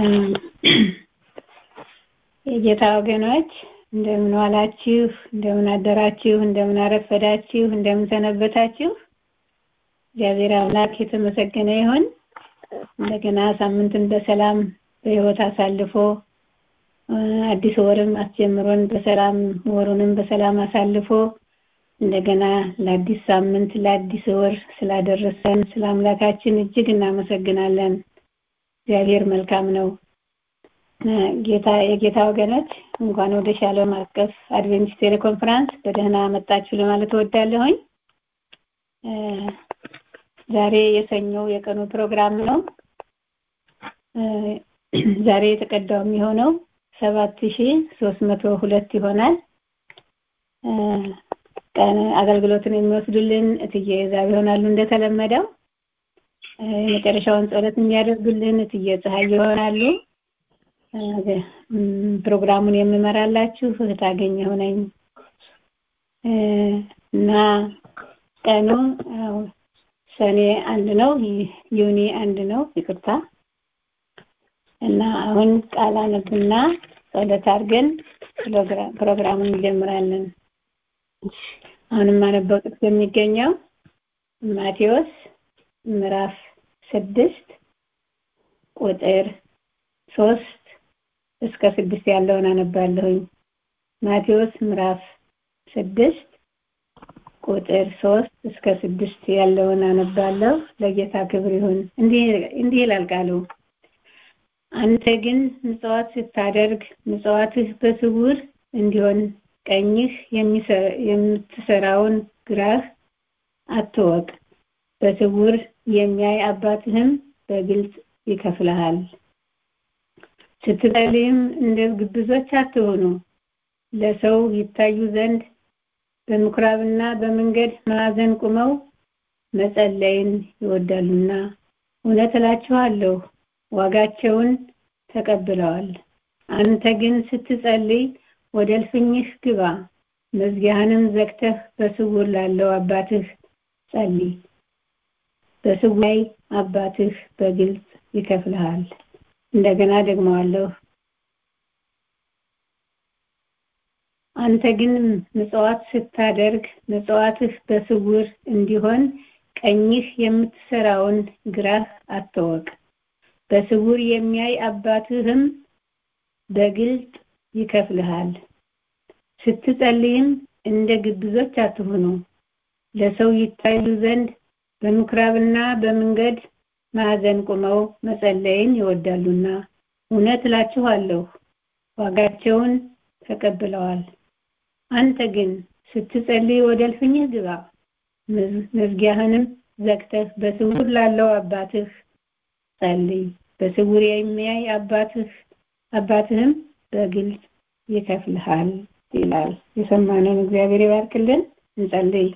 የጌታ ወገኖች እንደምን ዋላችሁ፣ እንደምን አደራችሁ፣ እንደምን አረፈዳችሁ፣ እንደምን ሰነበታችሁ። እግዚአብሔር አምላክ የተመሰገነ ይሁን። እንደገና ሳምንትን በሰላም በሕይወት አሳልፎ አዲስ ወርም አስጀምሮን በሰላም ወሩንም በሰላም አሳልፎ እንደገና ለአዲስ ሳምንት ለአዲስ ወር ስላደረሰን ስለ አምላካችን እጅግ እናመሰግናለን። እግዚአብሔር መልካም ነው። ጌታ የጌታ ወገኖች እንኳን ወደ ሻሎም አቀፍ አድቬንቲስት ቴሌኮንፈረንስ በደህና መጣችሁ ለማለት እወዳለሁኝ። ዛሬ የሰኞው የቀኑ ፕሮግራም ነው። ዛሬ የተቀዳው የሚሆነው ሰባት ሺ ሶስት መቶ ሁለት ይሆናል። ቀን አገልግሎትን የሚወስዱልን እትዬ ዛብ ይሆናሉ እንደተለመደው። የመጨረሻውን ጸሎት የሚያደርጉልን እትዬ ፀሐይ ይሆናሉ። ፕሮግራሙን የምመራላችሁ እህት አገኘሁ ነኝ እና ቀኑ ሰኔ አንድ ነው፣ ዩኒ አንድ ነው። ይቅርታ እና አሁን ቃል አነብና ጸሎት አድርገን ፕሮግራሙን እንጀምራለን። አሁንም አነበው ጥቅስ የሚገኘው ማቴዎስ ምዕራፍ ስድስት ቁጥር ሶስት እስከ ስድስት ያለውን አነባለሁኝ። ማቴዎስ ምዕራፍ ስድስት ቁጥር ሶስት እስከ ስድስት ያለውን አነባለሁ። ለጌታ ክብር ይሁን። እንዲህ ይላል ቃሉ አንተ ግን ምጽዋት ስታደርግ ምጽዋትህ በስውር እንዲሆን ቀኝህ የምትሰራውን ግራህ አትወቅ። በስውር የሚያይ አባትህም በግልጽ ይከፍልሃል። ስትጸልይም እንደ ግብዞች አትሆኑ፣ ለሰው ይታዩ ዘንድ በምኩራብና በመንገድ ማዕዘን ቁመው መጸለይን ይወዳሉና፣ እውነት እላችኋለሁ ዋጋቸውን ተቀብለዋል። አንተ ግን ስትጸልይ ወደ እልፍኝህ ግባ፣ መዝጊያህንም ዘግተህ በስውር ላለው አባትህ ጸልይ። በስውር አባትህ በግልጽ ይከፍልሃል። እንደገና ደግመዋለሁ። አንተ ግን ምጽዋት ስታደርግ ምጽዋትህ በስውር እንዲሆን ቀኝህ የምትሰራውን ግራህ አትወቅ። በስውር የሚያይ አባትህም በግልጥ ይከፍልሃል። ስትጸልይም እንደ ግብዞች አትሁኑ፣ ለሰው ይታዩ ዘንድ በምኩራብና በመንገድ ማዕዘን ቁመው መጸለይን ይወዳሉና፣ እውነት እላችኋለሁ ዋጋቸውን ተቀብለዋል። አንተ ግን ስትጸልይ ወደ እልፍኝህ ግባ፣ መዝጊያህንም ዘግተህ በስውር ላለው አባትህ ጸልይ። በስውር የሚያይ አባትህ አባትህም በግልጽ ይከፍልሃል ይላል። የሰማነውን እግዚአብሔር ይባርክልን። እንጸልይ።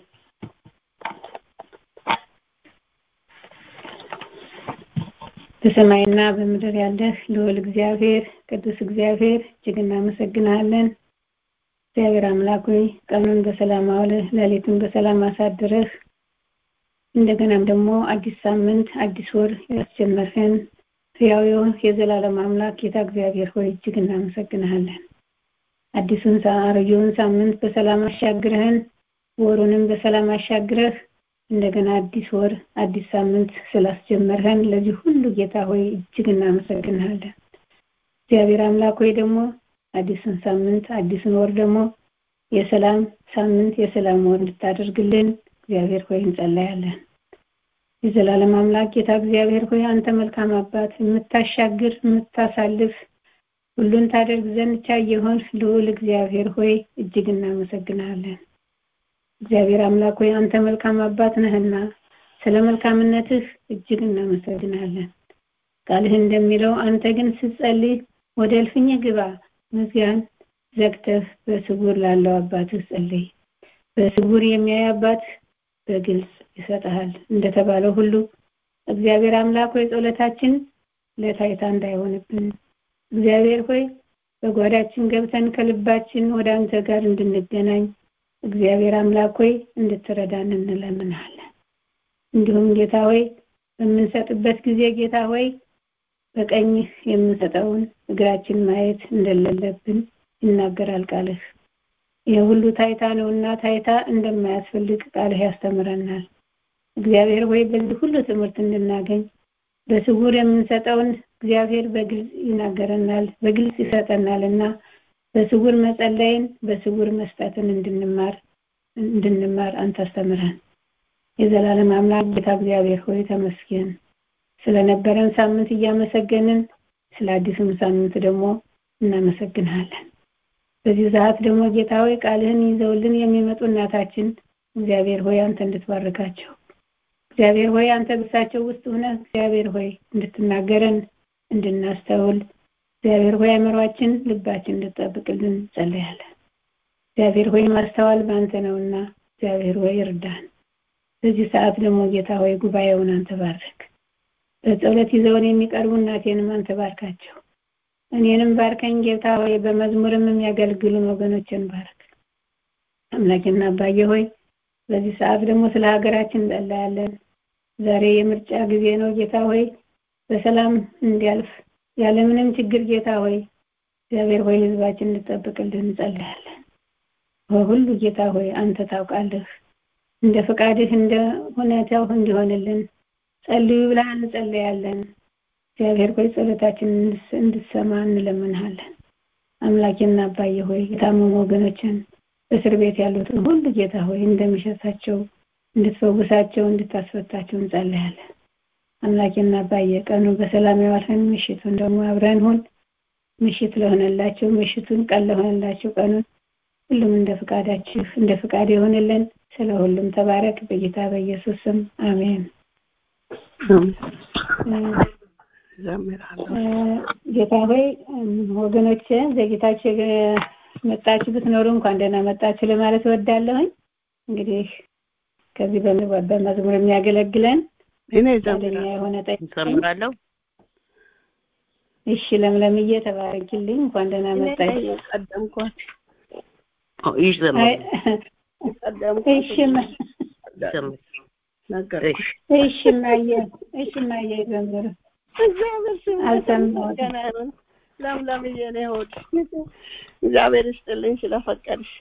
በሰማይና በምድር ያለህ ልዑል እግዚአብሔር ቅዱስ እግዚአብሔር እጅግ እናመሰግናለን። እግዚአብሔር አምላክ ሆይ ቀኑን በሰላም አውለህ ሌሊቱን በሰላም አሳድረህ እንደገናም ደግሞ አዲስ ሳምንት አዲስ ወር ያስጀመርህን ሕያው የዘላለም አምላክ ጌታ እግዚአብሔር ሆይ እጅግ እናመሰግንሃለን። አዲሱን አሮጌውን ሳምንት በሰላም አሻግረህን ወሩንም በሰላም አሻግረህ እንደገና አዲስ ወር አዲስ ሳምንት ስላስጀመርህን ለዚህ ሁሉ ጌታ ሆይ እጅግ እናመሰግንሃለን። እግዚአብሔር አምላክ ሆይ ደግሞ አዲሱን ሳምንት አዲሱን ወር ደግሞ የሰላም ሳምንት የሰላም ወር እንድታደርግልን እግዚአብሔር ሆይ እንጸለያለን። የዘላለም አምላክ ጌታ እግዚአብሔር ሆይ አንተ መልካም አባት የምታሻግር የምታሳልፍ ሁሉን ታደርግ ዘንድ ቻይ የሆንህ ልዑል እግዚአብሔር ሆይ እጅግ እናመሰግናለን። እግዚአብሔር አምላክ ሆይ አንተ መልካም አባት ነህና ስለ መልካምነትህ እጅግ እናመሰግናለን። ቃልህ እንደሚለው አንተ ግን ስትጸልይ ወደ እልፍኝህ ግባ፣ መዝጊያን ዘግተህ በስውር ላለው አባትህ ጸልይ። በስውር የሚያይ አባት በግልጽ ይሰጥሃል። እንደተባለው ሁሉ እግዚአብሔር አምላክ ሆይ ጸሎታችን ለታይታ እንዳይሆንብን እግዚአብሔር ሆይ በጓዳችን ገብተን ከልባችን ወደ አንተ ጋር እንድንገናኝ እግዚአብሔር አምላክ ሆይ እንድትረዳን እንለምናለን። እንዲሁም ጌታ ሆይ በምንሰጥበት ጊዜ ጌታ ሆይ በቀኝህ የምንሰጠውን እግራችን ማየት እንደሌለብን ይናገራል ቃልህ። ይህ ሁሉ ታይታ ነውና ታይታ እንደማያስፈልግ ቃልህ ያስተምረናል። እግዚአብሔር ሆይ በዚህ ሁሉ ትምህርት እንድናገኝ በስውር የምንሰጠውን እግዚአብሔር በግልጽ ይናገረናል፣ በግልጽ ይሰጠናል እና በስውር መጸለይን በስውር መስጠትን እንድንማር እንድንማር አንተ አስተምረን። የዘላለም አምላክ ጌታ እግዚአብሔር ሆይ ተመስገን። ስለነበረን ሳምንት እያመሰገንን ስለ አዲሱም ሳምንት ደግሞ እናመሰግንሃለን። በዚህ ሰዓት ደግሞ ጌታ ሆይ ቃልህን ይዘውልን የሚመጡ እናታችን እግዚአብሔር ሆይ አንተ እንድትባርካቸው እግዚአብሔር ሆይ አንተ ብሳቸው ውስጥ ሆነህ እግዚአብሔር ሆይ እንድትናገረን እንድናስተውል እግዚአብሔር ሆይ አእምሯችን ልባችን እንድጠብቅልን ጸለያለን። እግዚአብሔር ሆይ ማስተዋል በአንተ ነውና እግዚአብሔር ሆይ እርዳን። በዚህ ሰዓት ደግሞ ጌታ ሆይ ጉባኤውን አንተ ባርክ። በጸሎት ይዘውን የሚቀርቡ እናቴንም አንተ ባርካቸው። እኔንም ባርከኝ ጌታ ሆይ በመዝሙርም የሚያገለግሉን ወገኖችን ባርክ። አምላኬና አባዬ ሆይ በዚህ ሰዓት ደግሞ ስለ ሀገራችን እንጸለያለን። ዛሬ የምርጫ ጊዜ ነው ጌታ ሆይ በሰላም እንዲያልፍ ያለምንም ችግር ጌታ ሆይ እግዚአብሔር ሆይ ህዝባችን እንድጠብቅልን እንጸለያለን። በሁሉ ጌታ ሆይ አንተ ታውቃለህ። እንደ ፈቃድህ እንደ ሁኔታው እንዲሆንልን ጸልዩ ብለህ እንጸለያለን። እግዚአብሔር ሆይ ጸሎታችን እንድትሰማ እንለምንሃለን። አምላኬና አባዬ ሆይ የታመሙ ወገኖችን በእስር ቤት ያሉትን ሁሉ ጌታ ሆይ እንደሚሸታቸው እንድትፈውሳቸው እንድታስፈታቸው እንጸለያለን። አምላኬና አባዬ ቀኑ በሰላም ያዋልህን ምሽቱን ደግሞ አብረን ሁን። ምሽት ለሆነላቸው ምሽቱን ቀን ለሆነላቸው ቀኑን ሁሉም እንደ ፍቃዳችሁ እንደ ፍቃድ የሆንልን ስለ ሁሉም ተባረክ በጌታ በኢየሱስ ስም አሜን። ጌታ ሆይ ወገኖቼ ዘግይታችሁ መጣችሁ ብትኖሩ እንኳን ደህና መጣችሁ ለማለት እወዳለሁኝ። እንግዲህ ከዚህ በመዝሙር የሚያገለግለን እኔ ፈቃደኛ የሆነ ጠይቅ እዘምራለሁ። እሺ ለምለምዬ ተባረኪልኝ። እንኳን ደህና መጣች። ቀደምኳት። ይሽ ዘምር አይ፣ ቀደምኳት። እሺ ማ- ዘምር ነገርኩሽ። እሺ ማየ እሺ ማየ ዘምሩ እግዚአብሔር ስም አልሰማሁትም። የተመሰገነ ይሁን። ለምለምዬ እኔ ሆድ እግዚአብሔር ይስጥልኝ ስለፈቀድሽ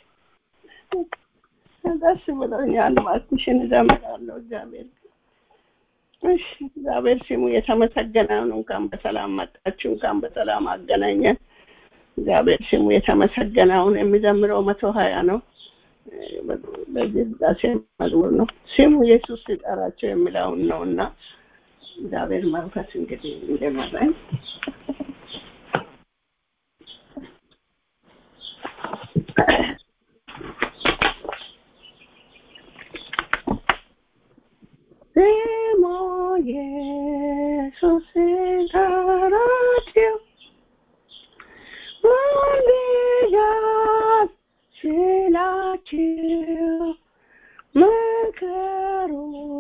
ደስ ብሎኛል። እባክሽን እዘምራለሁ። እግዚአብሔር እሺ፣ እግዚአብሔር ስሙ የተመሰገነ ይሁን። እንኳን በሰላም መጣችሁ፣ እንኳን በሰላም አገናኘን። እግዚአብሔር ስሙ የተመሰገነ ይሁን። የሚዘምረው መቶ ሀያ ነው። በዚህ ዳሴ መዝሙር ነው። ስሙ ኢየሱስ ሲጠራቸው የሚለውን ነው እና እግዚአብሔር መንፈስ እንግዲህ እንደመራኝ ስሙ ኢየሱስ ሲጠራቸው ማልያት ስላችሁ መከሩ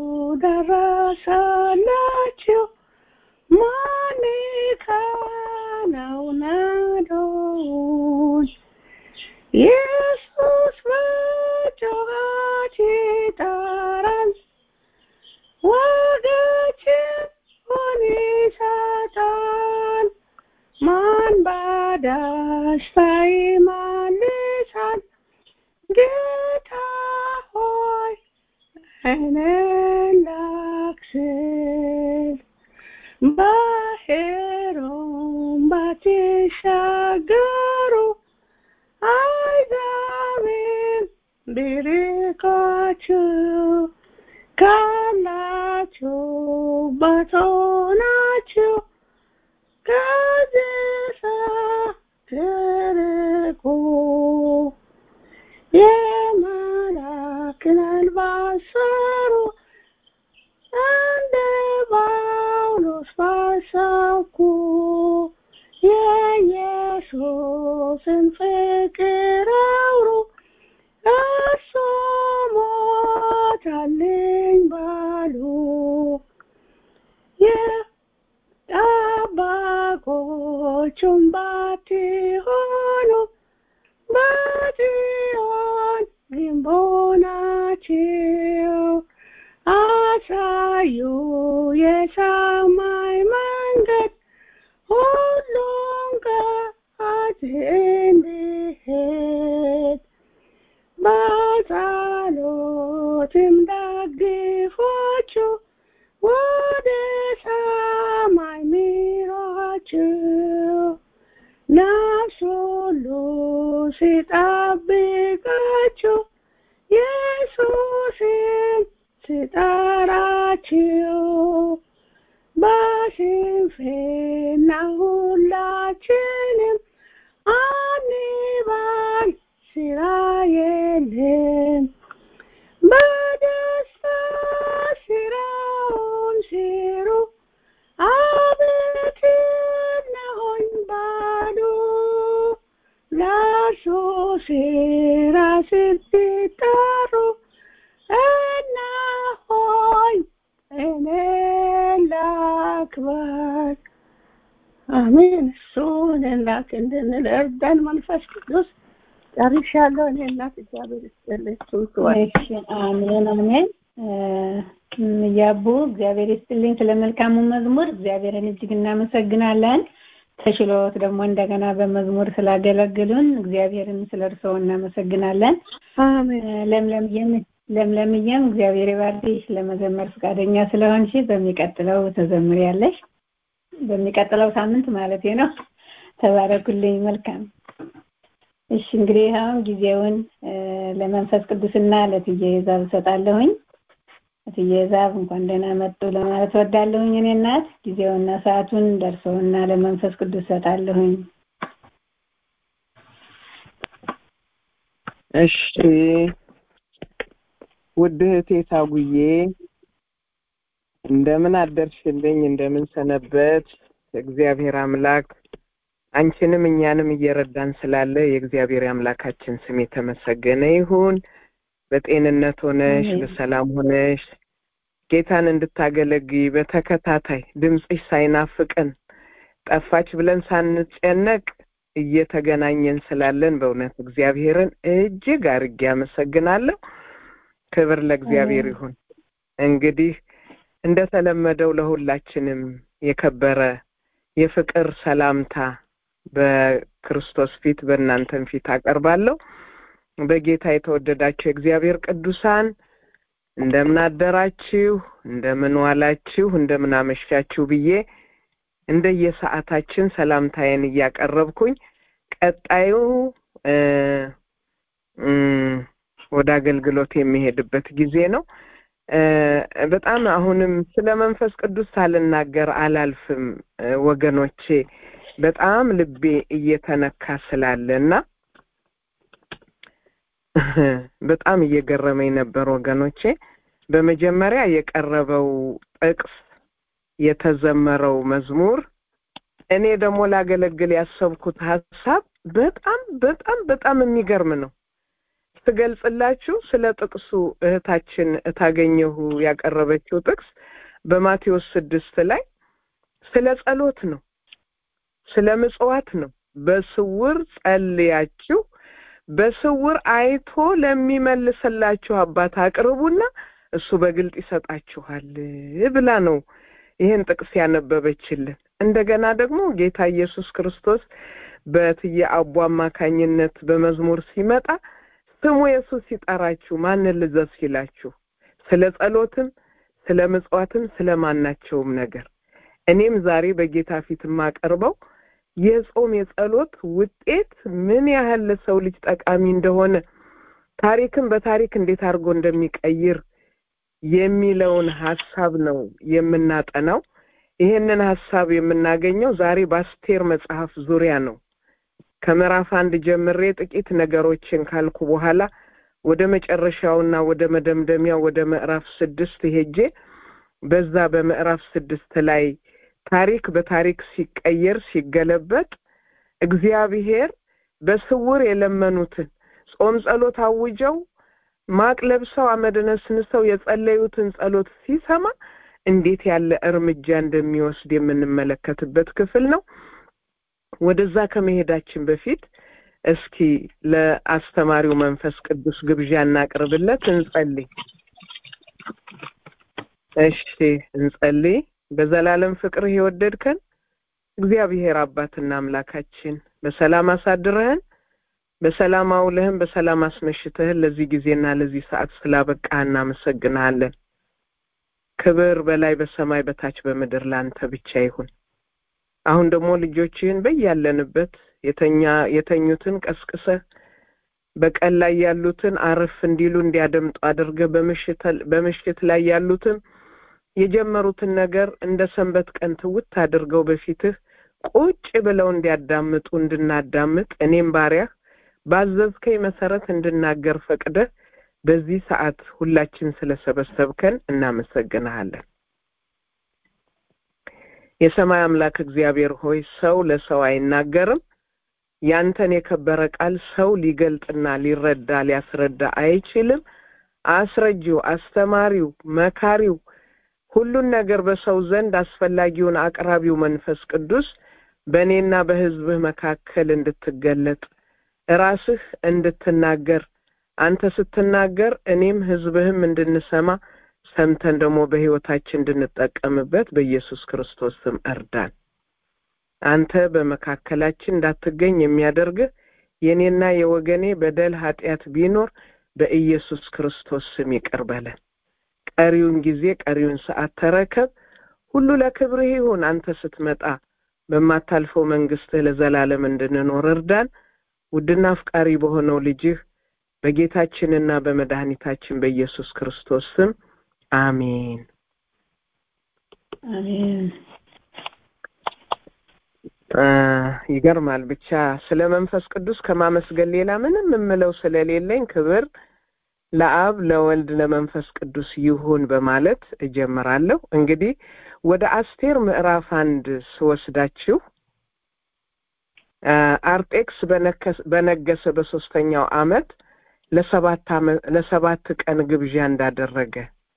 ደረሰላችሁ ማን ከነው ናዶን ኢየሱስ በጩኸት ይጠራል ወገችን ሆን ይሰጣል ማን በደስታ ይመልሳል ጌታ ሆይ ዓይንን ላክስል ባህሩን ባትሻገሩ አይዛብን ቢርቃችሁ ካላችሁበት ሆናችሁ ከዚህ ሳትርቁ የመላክን አልባስ ሰሩ እንደ ጳውሎስ ባሰብኩ የኢየሱስን ፍቅር አውሩ እሱ ሞተልኝ ባሉ የጠባቆቹም ባትሆኑ በጽዮን ግንቦናችሁ አሳዩ የሰማይ መንገድ እንድሄድ በጸሎትም ደግፏችሁ ወደ ሰማይ ምሯችሁ ነፍስ ሁሉ ሲጠብቃችሁ ኢየሱስን ሲጠራችሁ በስንፍና ሁላችንም አንባል ስራ የለም በደስታ ስራውን ሲሩ አቤት እነሆኝ ባሉ ለእርሱ ስራ ስትጠሩ እነሆኝ እኔ ላክበር አሜን እሱን ላክ እንድንል እርዳን መንፈስ ቅዱስ ጨርሻለሁ እኔ እናት እግዚአብሔር ይስጥልኝ እሱን ክበር እሺ አሜን አሜን እያቡ እግዚአብሔር ይስጥልኝ ስለ መልካሙ መዝሙር እግዚአብሔርን እጅግ እናመሰግናለን ተሽሎት ደግሞ እንደገና በመዝሙር ስላገለግሉን እግዚአብሔርን ስለ እርስዎ እናመሰግናለን አሜን ለምለምዬም ለምለምዬም እግዚአብሔር ይባርክሽ ለመዘመር ፈቃደኛ ስለሆንሽ በሚቀጥለው ተዘምሪያለሽ በሚቀጥለው ሳምንት ማለት ነው ተባረኩልኝ መልካም እሺ እንግዲህ አሁን ጊዜውን ለመንፈስ ቅዱስና ለትዬ ዛብ እሰጣለሁኝ እትዬ ዛብ እንኳን ደህና መጡ ለማለት ወዳለሁኝ እኔ እናት ጊዜውና ሰዓቱን ደርሰውና ለመንፈስ ቅዱስ እሰጣለሁኝ እሺ ውድ እህቴ ታጉዬ እንደምን አደርሽልኝ እንደምን ሰነበት እግዚአብሔር አምላክ አንቺንም እኛንም እየረዳን ስላለ የእግዚአብሔር አምላካችን ስም የተመሰገነ ይሁን በጤንነት ሆነሽ በሰላም ሆነሽ ጌታን እንድታገለግይ በተከታታይ ድምፅሽ ሳይናፍቅን ጠፋች ብለን ሳንጨነቅ እየተገናኘን ስላለን በእውነት እግዚአብሔርን እጅግ አርጌ አመሰግናለሁ ክብር ለእግዚአብሔር ይሁን እንግዲህ እንደተለመደው ለሁላችንም የከበረ የፍቅር ሰላምታ በክርስቶስ ፊት በእናንተም ፊት አቀርባለሁ በጌታ የተወደዳችሁ የእግዚአብሔር ቅዱሳን እንደምን አደራችሁ እንደምን ዋላችሁ እንደምን አመሻችሁ ብዬ እንደየሰዓታችን ሰላምታዬን እያቀረብኩኝ ቀጣዩ ወደ አገልግሎት የሚሄድበት ጊዜ ነው በጣም አሁንም ስለ መንፈስ ቅዱስ ሳልናገር አላልፍም ወገኖቼ በጣም ልቤ እየተነካ ስላለ እና በጣም እየገረመኝ ነበር ወገኖቼ በመጀመሪያ የቀረበው ጥቅስ የተዘመረው መዝሙር እኔ ደግሞ ላገለግል ያሰብኩት ሀሳብ በጣም በጣም በጣም የሚገርም ነው ስገልጽላችሁ ስለ ጥቅሱ እህታችን እታገኘሁ ያቀረበችው ጥቅስ በማቴዎስ ስድስት ላይ ስለ ጸሎት ነው ስለ ምጽዋት ነው በስውር ጸልያችሁ በስውር አይቶ ለሚመልስላችሁ አባት አቅርቡና እሱ በግልጥ ይሰጣችኋል ብላ ነው ይህን ጥቅስ ያነበበችልን እንደገና ደግሞ ጌታ ኢየሱስ ክርስቶስ በትየ አቡ አማካኝነት በመዝሙር ሲመጣ ስሙ ኢየሱስ ሲጠራችሁ ማንን ልዘዝ ሲላችሁ ስለ ጸሎትም ስለ ምጽዋትም ስለ ማናቸውም ነገር እኔም ዛሬ በጌታ ፊት የማቀርበው የጾም የጸሎት ውጤት ምን ያህል ለሰው ልጅ ጠቃሚ እንደሆነ ታሪክን በታሪክ እንዴት አድርጎ እንደሚቀይር የሚለውን ሀሳብ ነው የምናጠናው ይህንን ሀሳብ የምናገኘው ዛሬ በአስቴር መጽሐፍ ዙሪያ ነው ከምዕራፍ አንድ ጀምሬ ጥቂት ነገሮችን ካልኩ በኋላ ወደ መጨረሻውና ወደ መደምደሚያው ወደ ምዕራፍ ስድስት ሄጄ በዛ በምዕራፍ ስድስት ላይ ታሪክ በታሪክ ሲቀየር ሲገለበጥ እግዚአብሔር በስውር የለመኑትን ጾም ጸሎት አውጀው ማቅ ለብሰው አመድ ነስንሰው የጸለዩትን ጸሎት ሲሰማ እንዴት ያለ እርምጃ እንደሚወስድ የምንመለከትበት ክፍል ነው ወደዛ ከመሄዳችን በፊት እስኪ ለአስተማሪው መንፈስ ቅዱስ ግብዣ እናቅርብለት እንጸልይ እሺ እንጸልይ በዘላለም ፍቅር የወደድከን እግዚአብሔር አባትና አምላካችን በሰላም አሳድረህን በሰላም አውለህን በሰላም አስመሽተህን ለዚህ ጊዜና ለዚህ ሰዓት ስላበቃህ እናመሰግንሃለን። ክብር በላይ በሰማይ በታች በምድር ላንተ ብቻ ይሁን። አሁን ደግሞ ልጆችህን በያለንበት የተኛ የተኙትን ቀስቅሰህ በቀን ላይ ያሉትን አረፍ እንዲሉ እንዲያደምጡ አድርገህ በምሽት ላይ ያሉትን የጀመሩትን ነገር እንደ ሰንበት ቀን ትውት አድርገው በፊትህ ቁጭ ብለው እንዲያዳምጡ እንድናዳምጥ እኔም ባሪያህ ባዘዝከኝ መሰረት እንድናገር ፈቅደህ በዚህ ሰዓት ሁላችን ስለሰበሰብከን እናመሰግንሃለን። የሰማይ አምላክ እግዚአብሔር ሆይ ሰው ለሰው አይናገርም። ያንተን የከበረ ቃል ሰው ሊገልጥና ሊረዳ ሊያስረዳ አይችልም። አስረጂው፣ አስተማሪው፣ መካሪው ሁሉን ነገር በሰው ዘንድ አስፈላጊውን አቅራቢው መንፈስ ቅዱስ በእኔና በሕዝብህ መካከል እንድትገለጥ ራስህ እንድትናገር አንተ ስትናገር እኔም ሕዝብህም እንድንሰማ ሰምተን ደግሞ በሕይወታችን እንድንጠቀምበት በኢየሱስ ክርስቶስ ስም እርዳን። አንተ በመካከላችን እንዳትገኝ የሚያደርግህ የእኔና የወገኔ በደል ኃጢአት ቢኖር በኢየሱስ ክርስቶስ ስም ይቅር በለን። ቀሪውን ጊዜ ቀሪውን ሰዓት ተረከብ። ሁሉ ለክብርህ ይሁን። አንተ ስትመጣ በማታልፈው መንግስትህ ለዘላለም እንድንኖር እርዳን። ውድና አፍቃሪ በሆነው ልጅህ በጌታችንና በመድኃኒታችን በኢየሱስ ክርስቶስ ስም አሜን። አሜን። ይገርማል። ብቻ ስለ መንፈስ ቅዱስ ከማመስገን ሌላ ምንም የምለው ስለሌለኝ ክብር ለአብ ለወልድ ለመንፈስ ቅዱስ ይሁን በማለት እጀምራለሁ። እንግዲህ ወደ አስቴር ምዕራፍ አንድ ስወስዳችሁ አርጤክስ በነገሰ በሶስተኛው አመት ለሰባት ለሰባት ቀን ግብዣ እንዳደረገ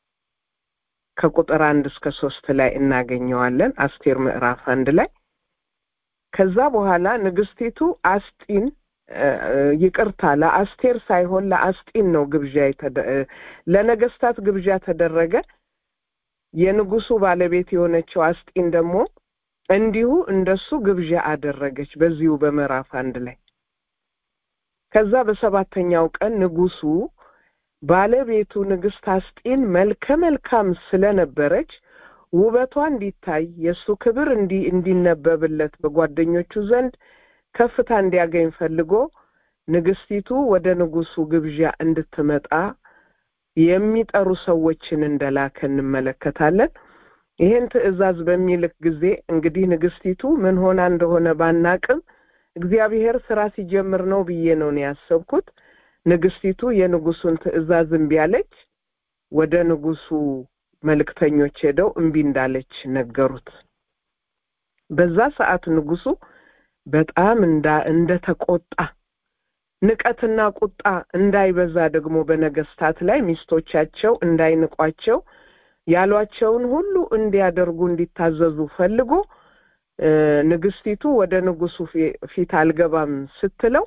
ከቁጥር አንድ እስከ ሶስት ላይ እናገኘዋለን። አስቴር ምዕራፍ አንድ ላይ ከዛ በኋላ ንግስቲቱ አስጢን ይቅርታ ለአስቴር ሳይሆን ለአስጢን ነው ግብዣ ለነገስታት ግብዣ ተደረገ። የንጉሱ ባለቤት የሆነችው አስጢን ደግሞ እንዲሁ እንደሱ ግብዣ አደረገች በዚሁ በምዕራፍ አንድ ላይ። ከዛ በሰባተኛው ቀን ንጉሱ ባለቤቱ ንግስት አስጢን መልከ መልካም ስለነበረች ውበቷ እንዲታይ የእሱ ክብር እንዲ እንዲነበብለት በጓደኞቹ ዘንድ ከፍታ እንዲያገኝ ፈልጎ ንግስቲቱ ወደ ንጉሱ ግብዣ እንድትመጣ የሚጠሩ ሰዎችን እንደላከ እንመለከታለን። ይሄን ትዕዛዝ በሚልክ ጊዜ እንግዲህ ንግስቲቱ ምን ሆና እንደሆነ ባናቅም እግዚአብሔር ስራ ሲጀምር ነው ብዬ ነው ነው ያሰብኩት። ንግስቲቱ የንጉሱን ትዕዛዝ እምቢ አለች። ወደ ንጉሱ መልእክተኞች ሄደው እምቢ እንዳለች ነገሩት። በዛ ሰዓት ንጉሱ በጣም እንዳ እንደ ተቆጣ ንቀትና ቁጣ እንዳይበዛ ደግሞ በነገስታት ላይ ሚስቶቻቸው እንዳይንቋቸው ያሏቸውን ሁሉ እንዲያደርጉ እንዲታዘዙ ፈልጎ ንግስቲቱ ወደ ንጉሱ ፊት አልገባም ስትለው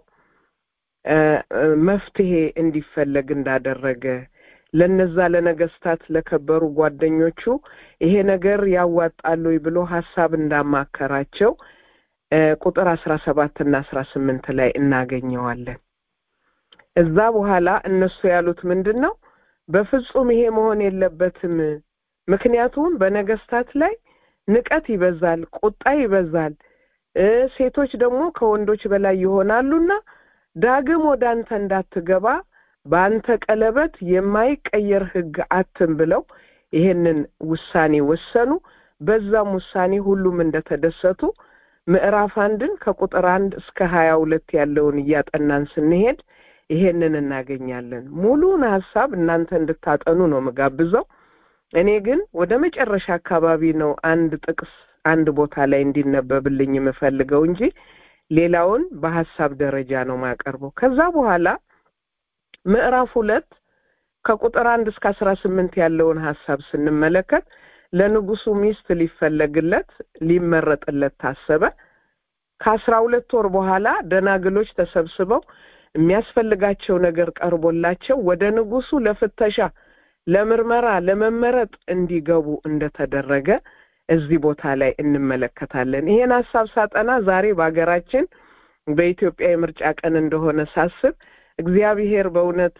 መፍትሄ እንዲፈለግ እንዳደረገ ለነዛ ለነገስታት ለከበሩ ጓደኞቹ ይሄ ነገር ያዋጣሉ ብሎ ሀሳብ እንዳማከራቸው ቁጥር አስራ ሰባት እና አስራ ስምንት ላይ እናገኘዋለን። እዛ በኋላ እነሱ ያሉት ምንድን ነው? በፍጹም ይሄ መሆን የለበትም። ምክንያቱም በነገስታት ላይ ንቀት ይበዛል፣ ቁጣ ይበዛል። ሴቶች ደግሞ ከወንዶች በላይ ይሆናሉና ዳግም ወደ አንተ እንዳትገባ በአንተ ቀለበት የማይቀየር ሕግ አትም ብለው ይሄንን ውሳኔ ወሰኑ። በዛም ውሳኔ ሁሉም እንደተደሰቱ ምዕራፍ አንድን ከቁጥር አንድ እስከ ሀያ ሁለት ያለውን እያጠናን ስንሄድ ይሄንን እናገኛለን። ሙሉውን ሀሳብ እናንተ እንድታጠኑ ነው ምጋብዘው። እኔ ግን ወደ መጨረሻ አካባቢ ነው አንድ ጥቅስ አንድ ቦታ ላይ እንዲነበብልኝ የምፈልገው እንጂ ሌላውን በሀሳብ ደረጃ ነው ማቀርበው። ከዛ በኋላ ምዕራፍ ሁለት ከቁጥር አንድ እስከ አስራ ስምንት ያለውን ሀሳብ ስንመለከት ለንጉሱ ሚስት ሊፈለግለት ሊመረጥለት ታሰበ። ከአስራ ሁለት ወር በኋላ ደናግሎች ተሰብስበው የሚያስፈልጋቸው ነገር ቀርቦላቸው ወደ ንጉሱ ለፍተሻ፣ ለምርመራ፣ ለመመረጥ እንዲገቡ እንደተደረገ እዚህ ቦታ ላይ እንመለከታለን። ይሄን ሀሳብ ሳጠና ዛሬ በሀገራችን በኢትዮጵያ የምርጫ ቀን እንደሆነ ሳስብ እግዚአብሔር በእውነት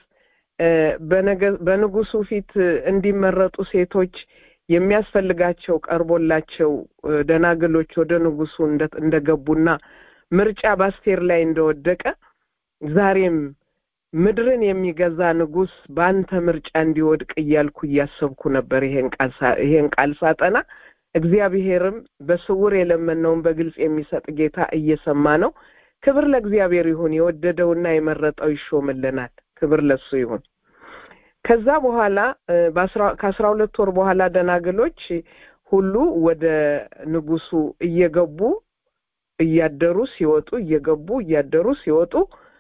በንጉሱ ፊት እንዲመረጡ ሴቶች የሚያስፈልጋቸው ቀርቦላቸው ደናግሎች ወደ ንጉሱ እንደገቡና ምርጫ በአስቴር ላይ እንደወደቀ ዛሬም ምድርን የሚገዛ ንጉስ በአንተ ምርጫ እንዲወድቅ እያልኩ እያሰብኩ ነበር ይሄን ቃል ሳጠና እግዚአብሔርም በስውር የለመነውን በግልጽ የሚሰጥ ጌታ እየሰማ ነው ክብር ለእግዚአብሔር ይሁን የወደደውና የመረጠው ይሾምልናል ክብር ለሱ ይሁን ከዛ በኋላ ከአስራ ሁለት ወር በኋላ ደናግሎች ሁሉ ወደ ንጉሱ እየገቡ እያደሩ ሲወጡ እየገቡ እያደሩ ሲወጡ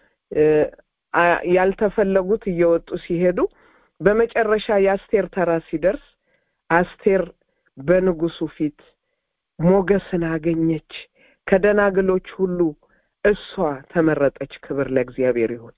ያልተፈለጉት እየወጡ ሲሄዱ በመጨረሻ የአስቴር ተራ ሲደርስ አስቴር በንጉሱ ፊት ሞገስን አገኘች ከደናግሎች ሁሉ እሷ ተመረጠች ክብር ለእግዚአብሔር ይሁን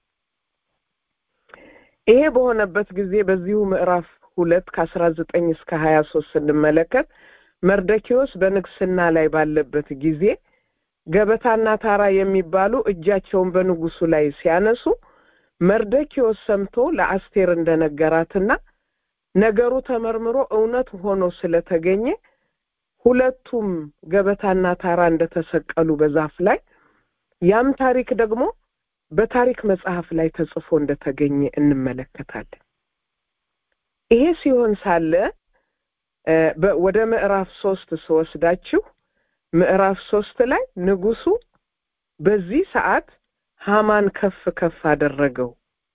ይሄ በሆነበት ጊዜ በዚሁ ምዕራፍ ሁለት ከአስራ ዘጠኝ እስከ ሀያ ሶስት ስንመለከት መርደኪዎስ በንግስና ላይ ባለበት ጊዜ ገበታና ታራ የሚባሉ እጃቸውን በንጉሱ ላይ ሲያነሱ መርደኪዎስ ሰምቶ ለአስቴር እንደነገራትና ነገሩ ተመርምሮ እውነት ሆኖ ስለተገኘ ሁለቱም ገበታና ታራ እንደተሰቀሉ በዛፍ ላይ ያም ታሪክ ደግሞ በታሪክ መጽሐፍ ላይ ተጽፎ እንደተገኘ እንመለከታለን ይሄ ሲሆን ሳለ ወደ ምዕራፍ ሶስት ስወስዳችሁ ምዕራፍ ሶስት ላይ ንጉሱ በዚህ ሰዓት ሃማን ከፍ ከፍ አደረገው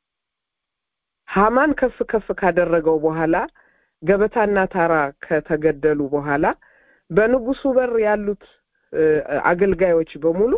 ሃማን ከፍ ከፍ ካደረገው በኋላ ገበታና ታራ ከተገደሉ በኋላ በንጉሱ በር ያሉት አገልጋዮች በሙሉ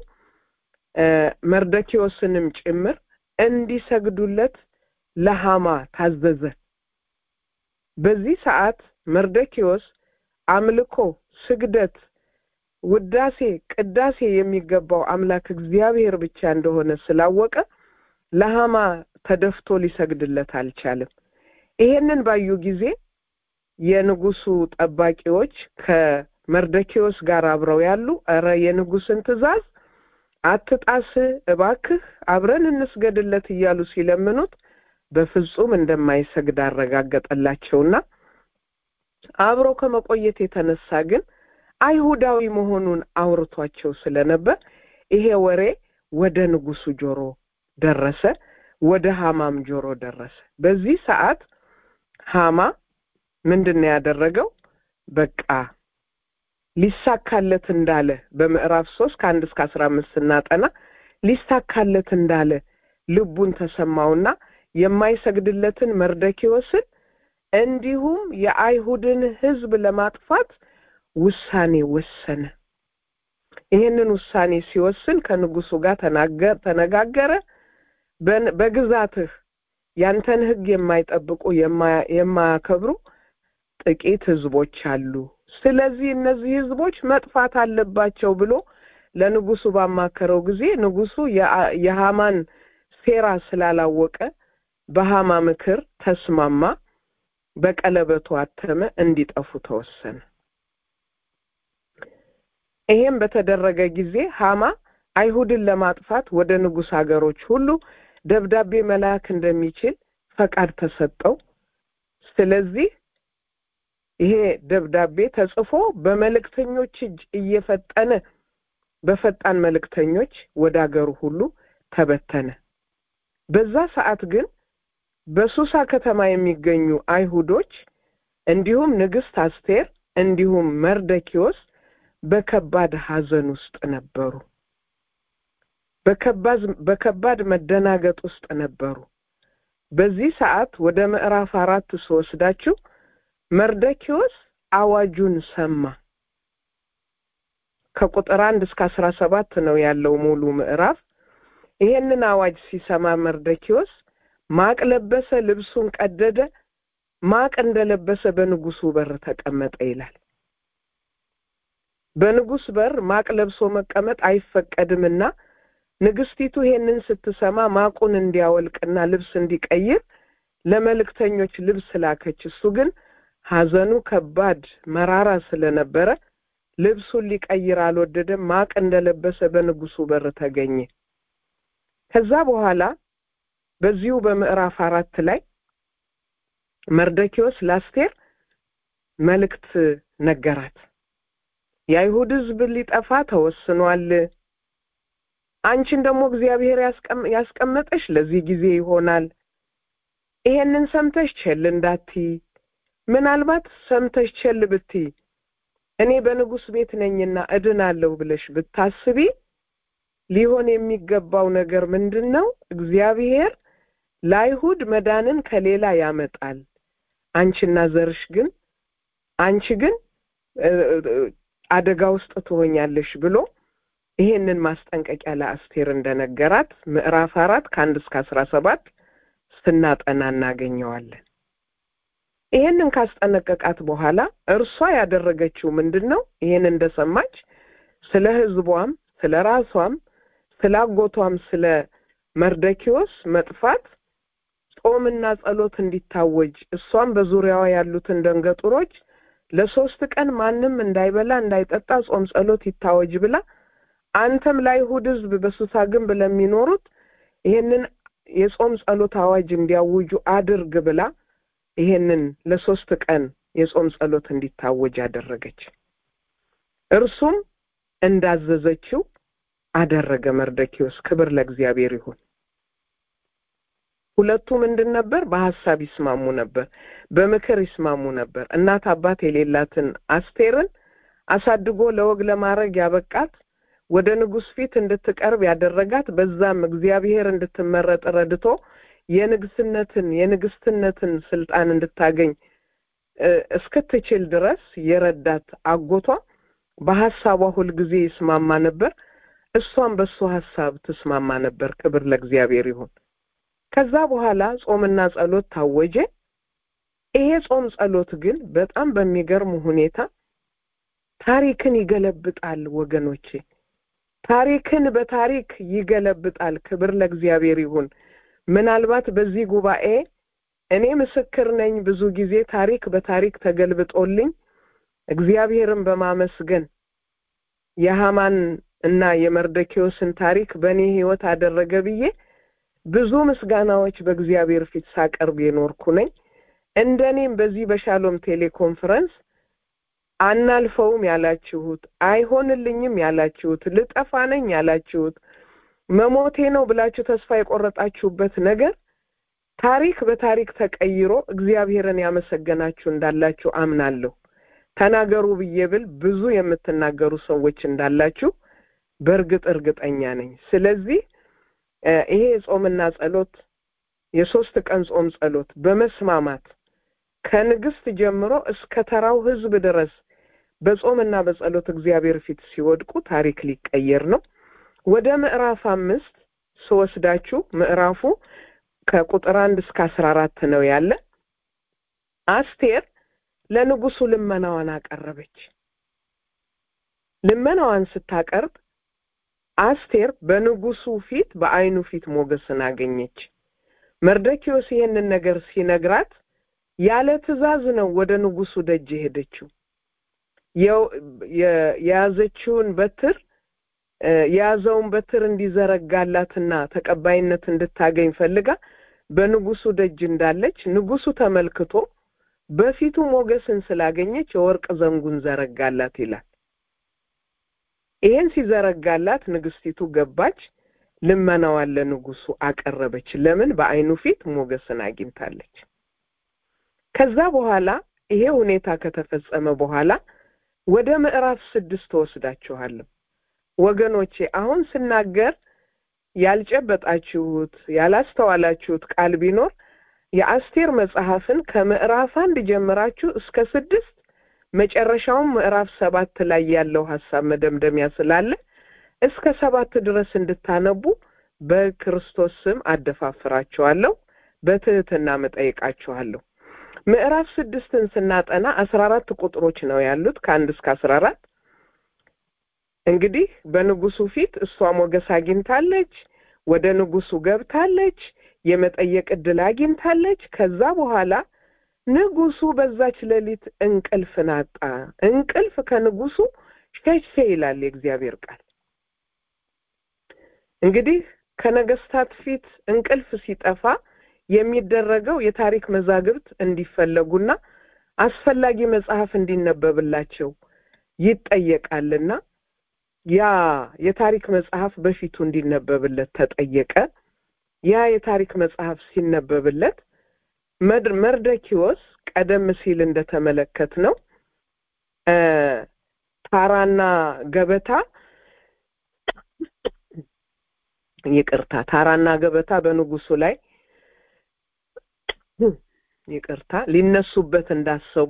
መርደኪዎስንም ጭምር እንዲሰግዱለት ለሃማ ታዘዘ በዚህ ሰዓት መርደኪዎስ አምልኮ ስግደት ውዳሴ ቅዳሴ የሚገባው አምላክ እግዚአብሔር ብቻ እንደሆነ ስላወቀ ለሃማ ተደፍቶ ሊሰግድለት አልቻለም ይሄንን ባዩ ጊዜ የንጉሱ ጠባቂዎች ከመርደኪዎስ ጋር አብረው ያሉ እረ የንጉስን ትእዛዝ አትጣስ እባክህ አብረን እንስገድለት እያሉ ሲለምኑት በፍጹም እንደማይሰግድ አረጋገጠላቸውና አብሮ ከመቆየት የተነሳ ግን አይሁዳዊ መሆኑን አውርቷቸው ስለነበር ይሄ ወሬ ወደ ንጉሱ ጆሮ ደረሰ ወደ ሃማም ጆሮ ደረሰ በዚህ ሰዓት ሃማ ምንድን ነው ያደረገው በቃ ሊሳካለት እንዳለ በምዕራፍ ሶስት ከአንድ እስከ አስራ አምስት ስናጠና ሊሳካለት እንዳለ ልቡን ተሰማውና የማይሰግድለትን መርደኪዎስን እንዲሁም የአይሁድን ህዝብ ለማጥፋት ውሳኔ ወሰነ ይህንን ውሳኔ ሲወስን ከንጉሱ ጋር ተነጋገረ በግዛትህ ያንተን ህግ የማይጠብቁ የማያከብሩ ጥቂት ህዝቦች አሉ ስለዚህ እነዚህ ህዝቦች መጥፋት አለባቸው ብሎ ለንጉሱ ባማከረው ጊዜ ንጉሱ የሃማን ሴራ ስላላወቀ በሃማ ምክር ተስማማ በቀለበቱ አተመ እንዲጠፉ ተወሰነ ይሄም በተደረገ ጊዜ ሃማ አይሁድን ለማጥፋት ወደ ንጉስ ሀገሮች ሁሉ ደብዳቤ መላክ እንደሚችል ፈቃድ ተሰጠው ስለዚህ ይሄ ደብዳቤ ተጽፎ በመልእክተኞች እጅ እየፈጠነ በፈጣን መልእክተኞች ወደ አገሩ ሁሉ ተበተነ በዛ ሰዓት ግን በሱሳ ከተማ የሚገኙ አይሁዶች እንዲሁም ንግስት አስቴር እንዲሁም መርደኪዎስ በከባድ ሀዘን ውስጥ ነበሩ በከባድ መደናገጥ ውስጥ ነበሩ በዚህ ሰዓት ወደ ምዕራፍ አራት ስወስዳችሁ መርደኪዎስ አዋጁን ሰማ ከቁጥር አንድ እስከ አስራ ሰባት ነው ያለው ሙሉ ምዕራፍ ይሄንን አዋጅ ሲሰማ መርደኪዎስ ማቅ ለበሰ ልብሱን ቀደደ ማቅ እንደለበሰ በንጉሱ በር ተቀመጠ ይላል በንጉስ በር ማቅ ለብሶ መቀመጥ አይፈቀድምና ንግስቲቱ ይሄንን ስትሰማ ማቁን እንዲያወልቅና ልብስ እንዲቀይር ለመልእክተኞች ልብስ ላከች እሱ ግን ሀዘኑ ከባድ መራራ ስለነበረ ልብሱን ሊቀይር አልወደደም ማቅ እንደለበሰ በንጉሱ በር ተገኘ ከዛ በኋላ በዚሁ በምዕራፍ አራት ላይ መርደኪዎስ ለአስቴር መልእክት ነገራት። የአይሁድ ሕዝብ ሊጠፋ ተወስኗል። አንቺን ደግሞ እግዚአብሔር ያስቀመጠሽ ለዚህ ጊዜ ይሆናል። ይሄንን ሰምተሽ ቸል እንዳትይ። ምናልባት ሰምተሽ ቸል ብትይ እኔ በንጉሥ ቤት ነኝና እድናለሁ ብለሽ ብታስቢ ሊሆን የሚገባው ነገር ምንድን ነው? እግዚአብሔር ለአይሁድ መዳንን ከሌላ ያመጣል። አንቺና ዘርሽ ግን አንቺ ግን አደጋ ውስጥ ትሆኛለሽ ብሎ ይሄንን ማስጠንቀቂያ ለአስቴር እንደነገራት ምዕራፍ አራት ከአንድ እስከ አስራ ሰባት ስናጠና እናገኘዋለን። ይሄንን ካስጠነቀቃት በኋላ እርሷ ያደረገችው ምንድን ነው? ይሄን እንደሰማች ስለ ሕዝቧም ስለ ራሷም ስለ አጎቷም ስለ መርደኪዎስ መጥፋት ጾምና ጸሎት እንዲታወጅ እሷም በዙሪያዋ ያሉትን ደንገጡሮች ለሶስት ቀን ማንም እንዳይበላ እንዳይጠጣ ጾም ጸሎት ይታወጅ ብላ አንተም ለአይሁድ ሕዝብ በሱሳ ግንብ ለሚኖሩት ይሄንን የጾም ጸሎት አዋጅ እንዲያውጁ አድርግ ብላ ይሄንን ለሶስት ቀን የጾም ጸሎት እንዲታወጅ አደረገች። እርሱም እንዳዘዘችው አደረገ። መርደኪዎስ ክብር ለእግዚአብሔር ይሁን። ሁለቱ ምንድን ነበር? በሀሳብ ይስማሙ ነበር፣ በምክር ይስማሙ ነበር። እናት አባት የሌላትን አስቴርን አሳድጎ ለወግ ለማድረግ ያበቃት ወደ ንጉሥ ፊት እንድትቀርብ ያደረጋት በዛም እግዚአብሔር እንድትመረጥ ረድቶ የንግስነትን የንግስትነትን ስልጣን እንድታገኝ እስክትችል ድረስ የረዳት አጎቷ በሀሳቧ ሁልጊዜ ይስማማ ነበር። እሷም በሱ ሀሳብ ትስማማ ነበር። ክብር ለእግዚአብሔር ይሁን። ከዛ በኋላ ጾምና ጸሎት ታወጀ። ይሄ ጾም ጸሎት ግን በጣም በሚገርም ሁኔታ ታሪክን ይገለብጣል ወገኖቼ። ታሪክን በታሪክ ይገለብጣል። ክብር ለእግዚአብሔር ይሁን። ምናልባት በዚህ ጉባኤ እኔ ምስክር ነኝ። ብዙ ጊዜ ታሪክ በታሪክ ተገልብጦልኝ እግዚአብሔርን በማመስገን የሃማን እና የመርደኪዎስን ታሪክ በእኔ ሕይወት አደረገ ብዬ ብዙ ምስጋናዎች በእግዚአብሔር ፊት ሳቀርብ የኖርኩ ነኝ። እንደ እኔም በዚህ በሻሎም ቴሌኮንፈረንስ አናልፈውም ያላችሁት፣ አይሆንልኝም ያላችሁት፣ ልጠፋ ነኝ ያላችሁት፣ መሞቴ ነው ብላችሁ ተስፋ የቆረጣችሁበት ነገር ታሪክ በታሪክ ተቀይሮ እግዚአብሔርን ያመሰገናችሁ እንዳላችሁ አምናለሁ። ተናገሩ ብዬ ብል ብዙ የምትናገሩ ሰዎች እንዳላችሁ በእርግጥ እርግጠኛ ነኝ። ስለዚህ ይሄ የጾምና ጸሎት የሶስት ቀን ጾም ጸሎት በመስማማት ከንግስት ጀምሮ እስከ ተራው ሕዝብ ድረስ በጾምና በጸሎት እግዚአብሔር ፊት ሲወድቁ ታሪክ ሊቀየር ነው። ወደ ምዕራፍ አምስት ስወስዳችሁ ምዕራፉ ከቁጥር አንድ እስከ አስራ አራት ነው ያለ። አስቴር ለንጉሱ ልመናዋን አቀረበች። ልመናዋን ስታቀርብ አስቴር በንጉሱ ፊት በዓይኑ ፊት ሞገስን አገኘች። መርደኪዎስ ይህንን ነገር ሲነግራት ያለ ትእዛዝ ነው ወደ ንጉሱ ደጅ የሄደችው። የያዘችውን በትር የያዘውን በትር እንዲዘረጋላትና ተቀባይነት እንድታገኝ ፈልጋ በንጉሱ ደጅ እንዳለች ንጉሱ ተመልክቶ በፊቱ ሞገስን ስላገኘች የወርቅ ዘንጉን ዘረጋላት ይላል። ይሄን ሲዘረጋላት ንግስቲቱ ገባች፣ ልመናዋን ለንጉሱ አቀረበች። ለምን? በዓይኑ ፊት ሞገስን አግኝታለች። ከዛ በኋላ ይሄ ሁኔታ ከተፈጸመ በኋላ ወደ ምዕራፍ ስድስት ተወስዳችኋለሁ። ወገኖቼ አሁን ስናገር ያልጨበጣችሁት ያላስተዋላችሁት ቃል ቢኖር የአስቴር መጽሐፍን ከምዕራፍ አንድ ጀምራችሁ እስከ ስድስት መጨረሻውም ምዕራፍ ሰባት ላይ ያለው ሀሳብ መደምደሚያ ስላለ እስከ ሰባት ድረስ እንድታነቡ በክርስቶስ ስም አደፋፍራችኋለሁ፣ በትህትና መጠይቃችኋለሁ። ምዕራፍ ስድስትን ስናጠና አስራ አራት ቁጥሮች ነው ያሉት ከአንድ እስከ አስራ አራት እንግዲህ በንጉሱ ፊት እሷ ሞገስ አግኝታለች። ወደ ንጉሱ ገብታለች። የመጠየቅ ዕድል አግኝታለች። ከዛ በኋላ ንጉሱ በዛች ሌሊት እንቅልፍን አጣ። እንቅልፍ ከንጉሱ ሸሸ ይላል የእግዚአብሔር ቃል። እንግዲህ ከነገስታት ፊት እንቅልፍ ሲጠፋ የሚደረገው የታሪክ መዛግብት እንዲፈለጉና አስፈላጊ መጽሐፍ እንዲነበብላቸው ይጠየቃልና ያ የታሪክ መጽሐፍ በፊቱ እንዲነበብለት ተጠየቀ። ያ የታሪክ መጽሐፍ ሲነበብለት መርደኪዎስ ቀደም ሲል እንደተመለከት ነው ታራና ገበታ ይቅርታ ታራና ገበታ በንጉሱ ላይ ይቅርታ ሊነሱበት እንዳሰቡ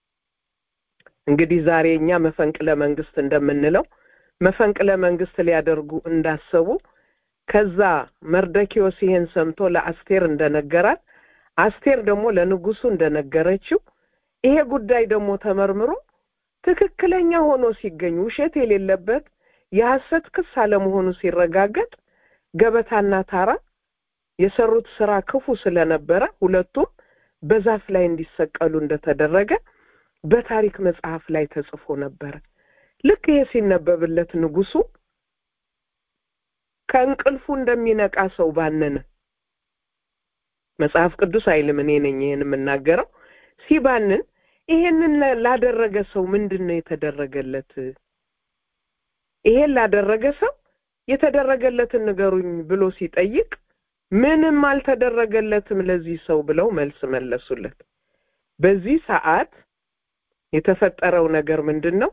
እንግዲህ ዛሬ እኛ መፈንቅለ መንግስት እንደምንለው መፈንቅለ መንግስት ሊያደርጉ እንዳሰቡ ከዛ መርደኪዎስ ይሄን ሰምቶ ለአስቴር እንደነገራት አስቴር ደግሞ ለንጉሱ እንደነገረችው ይሄ ጉዳይ ደግሞ ተመርምሮ ትክክለኛ ሆኖ ሲገኝ ውሸት የሌለበት የሐሰት ክስ አለመሆኑ ሲረጋገጥ ገበታና ታራ የሰሩት ስራ ክፉ ስለነበረ ሁለቱም በዛፍ ላይ እንዲሰቀሉ እንደተደረገ በታሪክ መጽሐፍ ላይ ተጽፎ ነበረ። ልክ ይሄ ሲነበብለት ንጉሱ ከእንቅልፉ እንደሚነቃ ሰው ባነነ። መጽሐፍ ቅዱስ አይልም፣ እኔ ነኝ ይሄን የምናገረው። ሲባንን ይሄንን ላደረገ ሰው ምንድን ነው የተደረገለት? ይሄን ላደረገ ሰው የተደረገለትን ንገሩኝ ብሎ ሲጠይቅ ምንም አልተደረገለትም ለዚህ ሰው ብለው መልስ መለሱለት። በዚህ ሰዓት የተፈጠረው ነገር ምንድን ነው?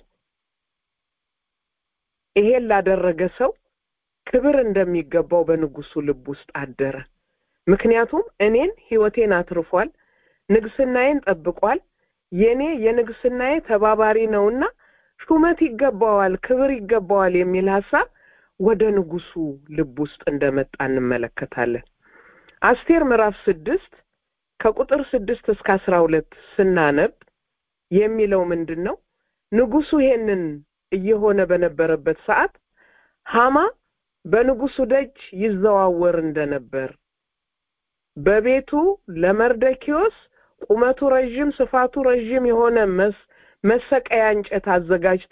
ይሄን ላደረገ ሰው ክብር እንደሚገባው በንጉሱ ልብ ውስጥ አደረ። ምክንያቱም እኔን ህይወቴን አትርፏል፣ ንግስናዬን ጠብቋል፣ የኔ የንግስናዬ ተባባሪ ነውና ሹመት ይገባዋል፣ ክብር ይገባዋል የሚል ሀሳብ ወደ ንጉሱ ልብ ውስጥ እንደመጣ እንመለከታለን። አስቴር ምዕራፍ ስድስት ከቁጥር ስድስት እስከ አስራ ሁለት ስናነብ የሚለው ምንድን ነው? ንጉሱ ይሄንን እየሆነ በነበረበት ሰዓት ሀማ በንጉሱ ደጅ ይዘዋወር እንደነበር በቤቱ ለመርደኪዎስ ቁመቱ ረዥም ስፋቱ ረዥም የሆነ መሰቀያ እንጨት አዘጋጅቶ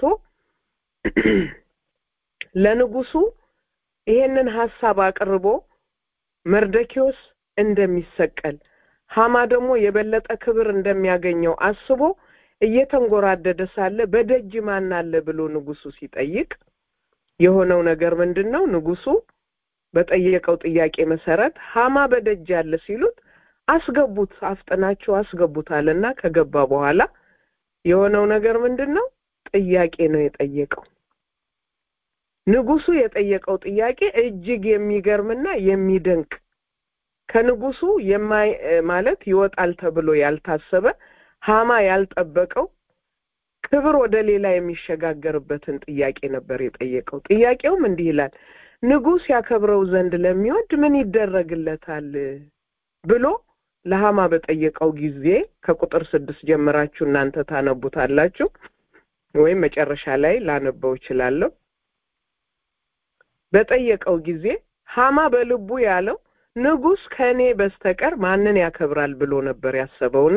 ለንጉሱ ይሄንን ሀሳብ አቅርቦ መርደኪዎስ እንደሚሰቀል ሀማ ደግሞ የበለጠ ክብር እንደሚያገኘው አስቦ እየተንጎራደደ ሳለ በደጅ ማን አለ ብሎ ንጉሱ ሲጠይቅ የሆነው ነገር ምንድን ነው? ንጉሱ በጠየቀው ጥያቄ መሰረት ሀማ በደጅ አለ ሲሉት አስገቡት፣ አፍጥናችሁ አስገቡት አለና ከገባ በኋላ የሆነው ነገር ምንድን ነው? ጥያቄ ነው የጠየቀው። ንጉሱ የጠየቀው ጥያቄ እጅግ የሚገርምና የሚደንቅ ከንጉሱ የማይ ማለት ይወጣል ተብሎ ያልታሰበ ሀማ ያልጠበቀው ክብር ወደ ሌላ የሚሸጋገርበትን ጥያቄ ነበር የጠየቀው። ጥያቄውም እንዲህ ይላል፣ ንጉስ ያከብረው ዘንድ ለሚወድ ምን ይደረግለታል ብሎ ለሀማ በጠየቀው ጊዜ ከቁጥር ስድስት ጀምራችሁ እናንተ ታነቡታላችሁ ወይም መጨረሻ ላይ ላነበው እችላለሁ። በጠየቀው ጊዜ ሀማ በልቡ ያለው ንጉስ ከእኔ በስተቀር ማንን ያከብራል ብሎ ነበር ያሰበውና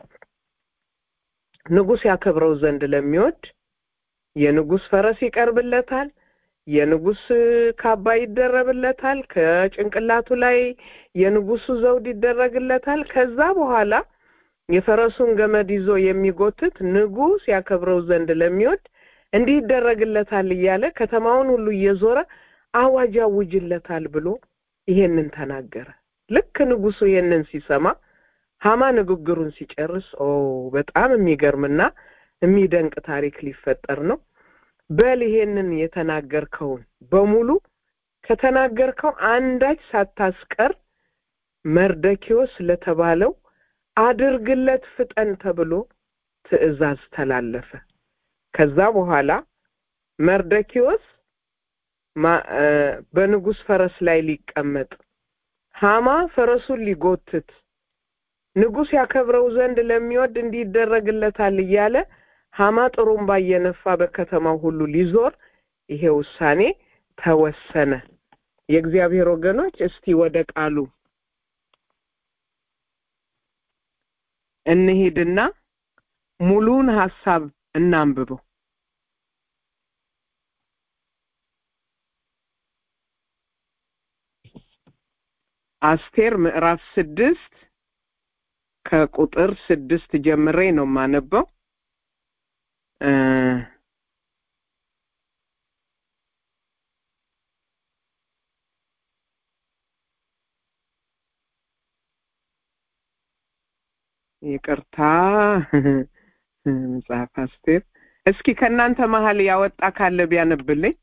ንጉስ ያከብረው ዘንድ ለሚወድ የንጉስ ፈረስ ይቀርብለታል፣ የንጉስ ካባ ይደረብለታል፣ ከጭንቅላቱ ላይ የንጉሱ ዘውድ ይደረግለታል። ከዛ በኋላ የፈረሱን ገመድ ይዞ የሚጎትት ንጉስ ያከብረው ዘንድ ለሚወድ እንዲህ ይደረግለታል እያለ ከተማውን ሁሉ እየዞረ አዋጅ ያውጅለታል ብሎ ይሄንን ተናገረ። ልክ ንጉሱ ይሄንን ሲሰማ ሀማ ንግግሩን ሲጨርስ ኦ በጣም የሚገርምና የሚደንቅ ታሪክ ሊፈጠር ነው። በል ይሄንን የተናገርከውን በሙሉ ከተናገርከው አንዳች ሳታስቀር መርደኪዎስ ለተባለው አድርግለት ፍጠን ተብሎ ትዕዛዝ ተላለፈ። ከዛ በኋላ መርደኪዎስ በንጉስ ፈረስ ላይ ሊቀመጥ ሀማ ፈረሱን ሊጎትት ንጉስ ያከብረው ዘንድ ለሚወድ እንዲህ ይደረግለታል እያለ ሀማ ጥሩምባ እየነፋ በከተማው ሁሉ ሊዞር ይሄ ውሳኔ ተወሰነ። የእግዚአብሔር ወገኖች እስቲ ወደ ቃሉ እንሂድና ሙሉውን ሀሳብ እናንብበው። አስቴር ምዕራፍ ስድስት ከቁጥር ስድስት ጀምሬ ነው የማነበው እ ይቅርታ መጽሐፍ አስቴር እስኪ ከእናንተ መሀል ያወጣ ካለ ቢያነብልኝ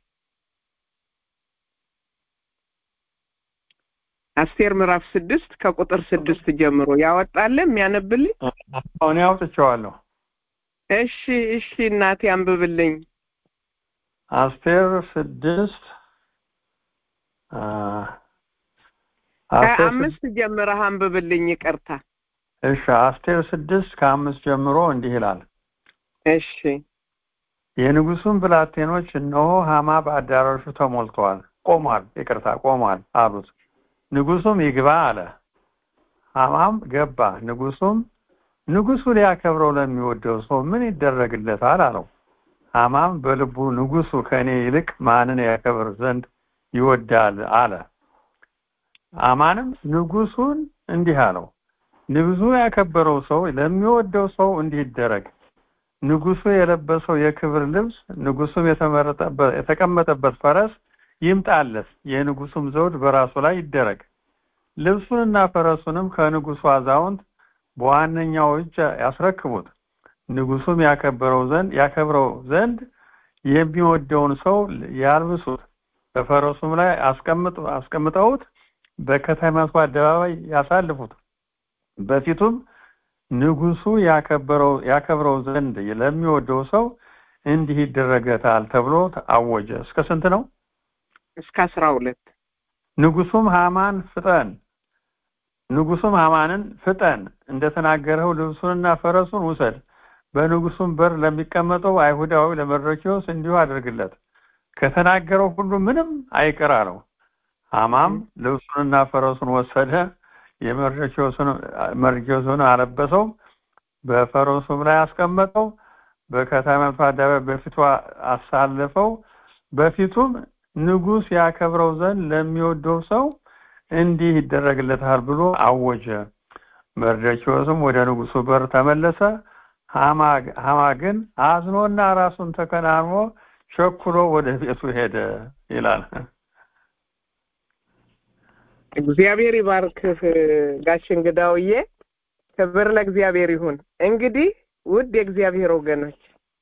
አስቴር ምዕራፍ ስድስት ከቁጥር ስድስት ጀምሮ ያወጣለ የሚያነብልኝ እኔ አውጥቼዋለሁ እሺ እሺ እናቴ አንብብልኝ አስቴር ስድስት አ፣ አስቴር ስድ- ከአምስት ጀምረህ አንብብልኝ ይቅርታ እሺ አስቴር ስድስት ከአምስት ጀምሮ እንዲህ ይላል እሺ የንጉሱን ብላቴኖች እነሆ ሀማ በአዳራሹ ተሞልተዋል ቆሟል ይቅርታ ቆሟል አሉት ንጉሱም ይግባ አለ ሀማም ገባ ንጉሱም ንጉሱ ሊያከብረው ለሚወደው ሰው ምን ይደረግለታል አለው ሀማም በልቡ ንጉሱ ከእኔ ይልቅ ማንን ያከብር ዘንድ ይወዳል አለ አማንም ንጉሱን እንዲህ አለው ንጉሱ ያከበረው ሰው ለሚወደው ሰው እንዲህ ይደረግ ንጉሱ የለበሰው የክብር ልብስ ንጉሱም የተመረጠበት የተቀመጠበት ፈረስ ይምጣለት የንጉሱም ዘውድ በራሱ ላይ ይደረግ ልብሱንና ፈረሱንም ከንጉሱ አዛውንት በዋነኛው እጅ ያስረክቡት ንጉሱም ያከበረው ዘንድ ያከብረው ዘንድ የሚወደውን ሰው ያልብሱት በፈረሱም ላይ አስቀምጥ አስቀምጠውት በከተማቱ አደባባይ ያሳልፉት በፊቱም ንጉሱ ያከበረው ያከብረው ዘንድ ለሚወደው ሰው እንዲህ ይደረገታል ተብሎ አወጀ እስከ ስንት ነው እስከ አስራ ሁለት ንጉሱም ሃማን ፍጠን ንጉሱም ሃማንን ፍጠን እንደተናገረው ልብሱንና ፈረሱን ውሰድ በንጉሱም በር ለሚቀመጠው አይሁዳዊ ለመርዶክዮስ እንዲሁ አድርግለት ከተናገረው ሁሉ ምንም አይቅር አለው ሃማም ልብሱንና ፈረሱን ወሰደ የመርዶክዮስን አለበሰው በፈረሱም ላይ አስቀመጠው በከተማቱ አደባባይ በፊቱ አሳለፈው በፊቱም ንጉስ ያከብረው ዘንድ ለሚወደው ሰው እንዲህ ይደረግለታል ብሎ አወጀ መርዶክዮስም ወደ ንጉሱ በር ተመለሰ ሃማ ሃማ ግን አዝኖና ራሱን ተከናንሞ ቸኩሎ ወደ ቤቱ ሄደ ይላል እግዚአብሔር ይባርክህ ጋሽ እንግዳውዬ ክብር ለእግዚአብሔር ይሁን እንግዲህ ውድ የእግዚአብሔር ወገኖች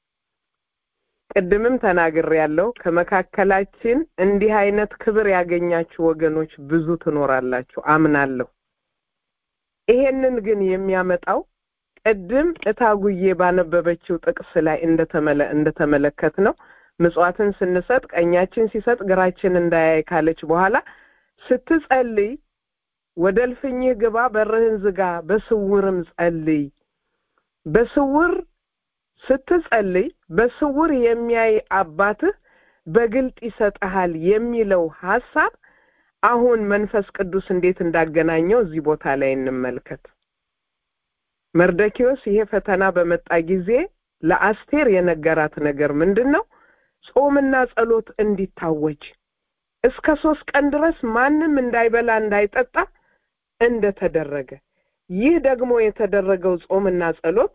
ቅድምም ተናግር ያለው ከመካከላችን እንዲህ አይነት ክብር ያገኛችሁ ወገኖች ብዙ ትኖራላችሁ አምናለሁ ይሄንን ግን የሚያመጣው ቅድም እታጉዬ ባነበበችው ጥቅስ ላይ እንደተመለ እንደተመለከት ነው ምጽዋትን ስንሰጥ ቀኛችን ሲሰጥ ግራችን እንዳያይ ካለች በኋላ ስትጸልይ ወደ እልፍኝህ ግባ በርህን ዝጋ በስውርም ጸልይ በስውር ስትጸልይ በስውር የሚያይ አባትህ በግልጥ ይሰጠሃል የሚለው ሐሳብ አሁን መንፈስ ቅዱስ እንዴት እንዳገናኘው እዚህ ቦታ ላይ እንመልከት መርደኪዮስ ይሄ ፈተና በመጣ ጊዜ ለአስቴር የነገራት ነገር ምንድን ነው ጾምና ጸሎት እንዲታወጅ እስከ ሶስት ቀን ድረስ ማንም እንዳይበላ እንዳይጠጣ እንደተደረገ ይህ ደግሞ የተደረገው ጾምና ጸሎት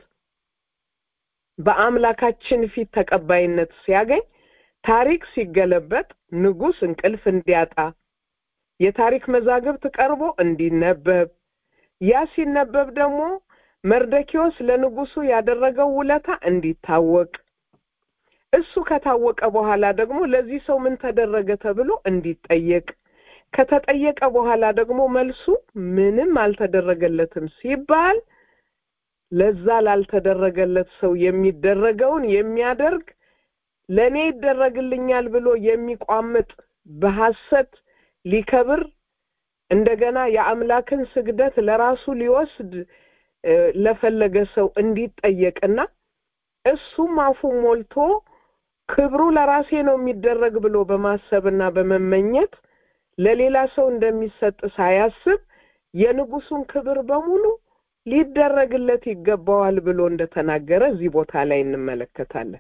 በአምላካችን ፊት ተቀባይነት ሲያገኝ ታሪክ ሲገለበጥ ንጉስ እንቅልፍ እንዲያጣ የታሪክ መዛግብት ቀርቦ እንዲነበብ ያ ሲነበብ ደግሞ መርደኪዎስ ለንጉሱ ያደረገው ውለታ እንዲታወቅ እሱ ከታወቀ በኋላ ደግሞ ለዚህ ሰው ምን ተደረገ ተብሎ እንዲጠየቅ ከተጠየቀ በኋላ ደግሞ መልሱ ምንም አልተደረገለትም ሲባል ለዛ ላልተደረገለት ሰው የሚደረገውን የሚያደርግ ለእኔ ይደረግልኛል ብሎ የሚቋምጥ በሐሰት ሊከብር እንደገና የአምላክን ስግደት ለራሱ ሊወስድ ለፈለገ ሰው እንዲጠየቅና እሱም አፉ ሞልቶ ክብሩ ለራሴ ነው የሚደረግ ብሎ በማሰብና በመመኘት ለሌላ ሰው እንደሚሰጥ ሳያስብ የንጉሱን ክብር በሙሉ ሊደረግለት ይገባዋል ብሎ እንደተናገረ እዚህ ቦታ ላይ እንመለከታለን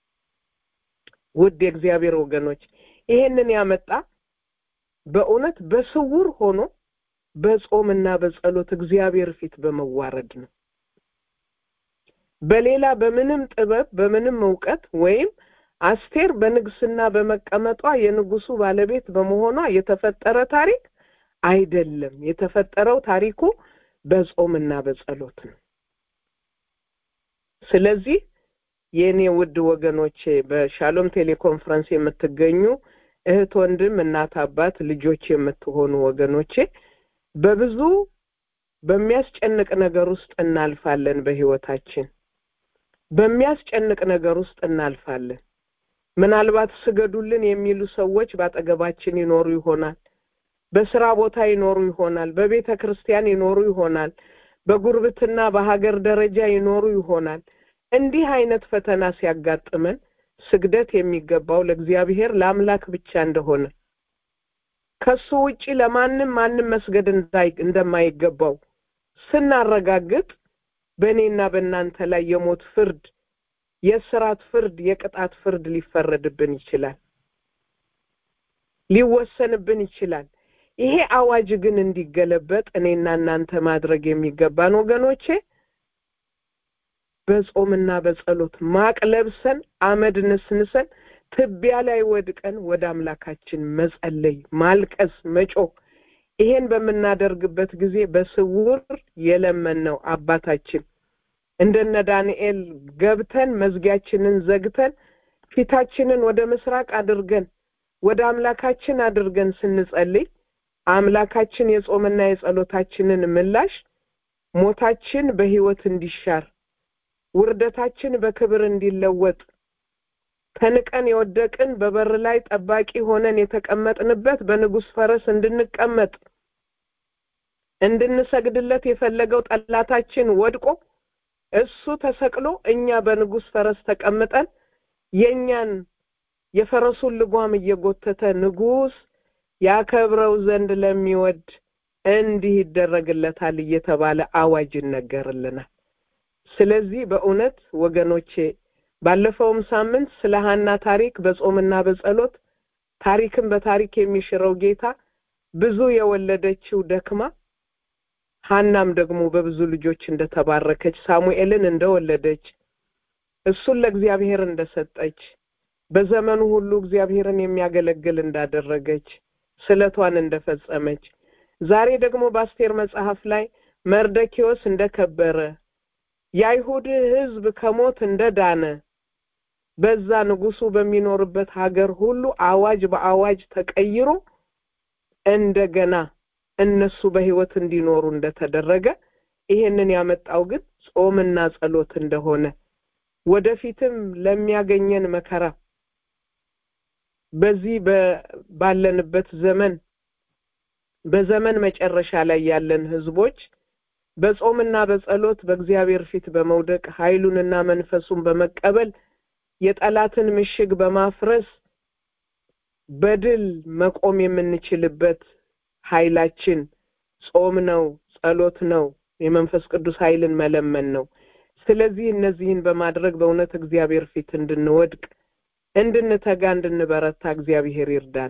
ውድ የእግዚአብሔር ወገኖች ይሄንን ያመጣ በእውነት በስውር ሆኖ በጾምና በጸሎት እግዚአብሔር ፊት በመዋረድ ነው። በሌላ በምንም ጥበብ በምንም እውቀት ወይም አስቴር በንግስና በመቀመጧ የንጉሱ ባለቤት በመሆኗ የተፈጠረ ታሪክ አይደለም። የተፈጠረው ታሪኩ በጾምና በጸሎት ነው። ስለዚህ የእኔ ውድ ወገኖቼ በሻሎም ቴሌኮንፈረንስ የምትገኙ እህት፣ ወንድም፣ እናት፣ አባት፣ ልጆች የምትሆኑ ወገኖቼ በብዙ በሚያስጨንቅ ነገር ውስጥ እናልፋለን። በህይወታችን በሚያስጨንቅ ነገር ውስጥ እናልፋለን። ምናልባት ስገዱልን የሚሉ ሰዎች በአጠገባችን ይኖሩ ይሆናል። በስራ ቦታ ይኖሩ ይሆናል። በቤተ ክርስቲያን ይኖሩ ይሆናል። በጉርብትና በሀገር ደረጃ ይኖሩ ይሆናል። እንዲህ አይነት ፈተና ሲያጋጥመን ስግደት የሚገባው ለእግዚአብሔር ለአምላክ ብቻ እንደሆነ ከሱ ውጪ ለማንም ማንም መስገድ እንደማይገባው ስናረጋግጥ በእኔና በእናንተ ላይ የሞት ፍርድ፣ የስራት ፍርድ፣ የቅጣት ፍርድ ሊፈረድብን ይችላል፣ ሊወሰንብን ይችላል። ይሄ አዋጅ ግን እንዲገለበጥ እኔና እናንተ ማድረግ የሚገባን ወገኖቼ በጾምና በጸሎት ማቅ ለብሰን አመድ ነስንሰን ትቢያ ላይ ወድቀን ወደ አምላካችን መጸለይ፣ ማልቀስ፣ መጮህ ይሄን በምናደርግበት ጊዜ በስውር የለመነው አባታችን እንደነ ዳንኤል ገብተን መዝጊያችንን ዘግተን ፊታችንን ወደ ምስራቅ አድርገን ወደ አምላካችን አድርገን ስንጸልይ አምላካችን የጾምና የጸሎታችንን ምላሽ ሞታችን በሕይወት እንዲሻር ውርደታችን በክብር እንዲለወጥ ተንቀን የወደቅን በበር ላይ ጠባቂ ሆነን የተቀመጥንበት በንጉሥ ፈረስ እንድንቀመጥ እንድንሰግድለት የፈለገው ጠላታችን ወድቆ እሱ ተሰቅሎ እኛ በንጉሥ ፈረስ ተቀምጠን የእኛን የፈረሱን ልጓም እየጎተተ ንጉሥ ያከብረው ዘንድ ለሚወድ እንዲህ ይደረግለታል እየተባለ አዋጅ ይነገርልናል። ስለዚህ በእውነት ወገኖቼ ባለፈውም ሳምንት ስለ ሀና ታሪክ በጾምና በጸሎት ታሪክን በታሪክ የሚሽረው ጌታ ብዙ የወለደችው ደክማ ሀናም ደግሞ በብዙ ልጆች እንደተባረከች ሳሙኤልን እንደወለደች እሱን ለእግዚአብሔር እንደሰጠች በዘመኑ ሁሉ እግዚአብሔርን የሚያገለግል እንዳደረገች ስለቷን እንደፈጸመች ዛሬ ደግሞ በአስቴር መጽሐፍ ላይ መርደኪዎስ እንደከበረ የአይሁድ ሕዝብ ከሞት እንደዳነ በዛ ንጉሱ በሚኖርበት ሀገር ሁሉ አዋጅ በአዋጅ ተቀይሮ እንደገና እነሱ በሕይወት እንዲኖሩ እንደተደረገ ይሄንን ያመጣው ግን ጾምና ጸሎት እንደሆነ ወደፊትም ለሚያገኘን መከራ በዚህ ባለንበት ዘመን በዘመን መጨረሻ ላይ ያለን ህዝቦች በጾምና በጸሎት በእግዚአብሔር ፊት በመውደቅ ኃይሉንና መንፈሱን በመቀበል የጠላትን ምሽግ በማፍረስ በድል መቆም የምንችልበት ኃይላችን ጾም ነው፣ ጸሎት ነው፣ የመንፈስ ቅዱስ ኃይልን መለመን ነው። ስለዚህ እነዚህን በማድረግ በእውነት እግዚአብሔር ፊት እንድንወድቅ እንድንተጋ፣ እንድንበረታ እግዚአብሔር ይርዳን።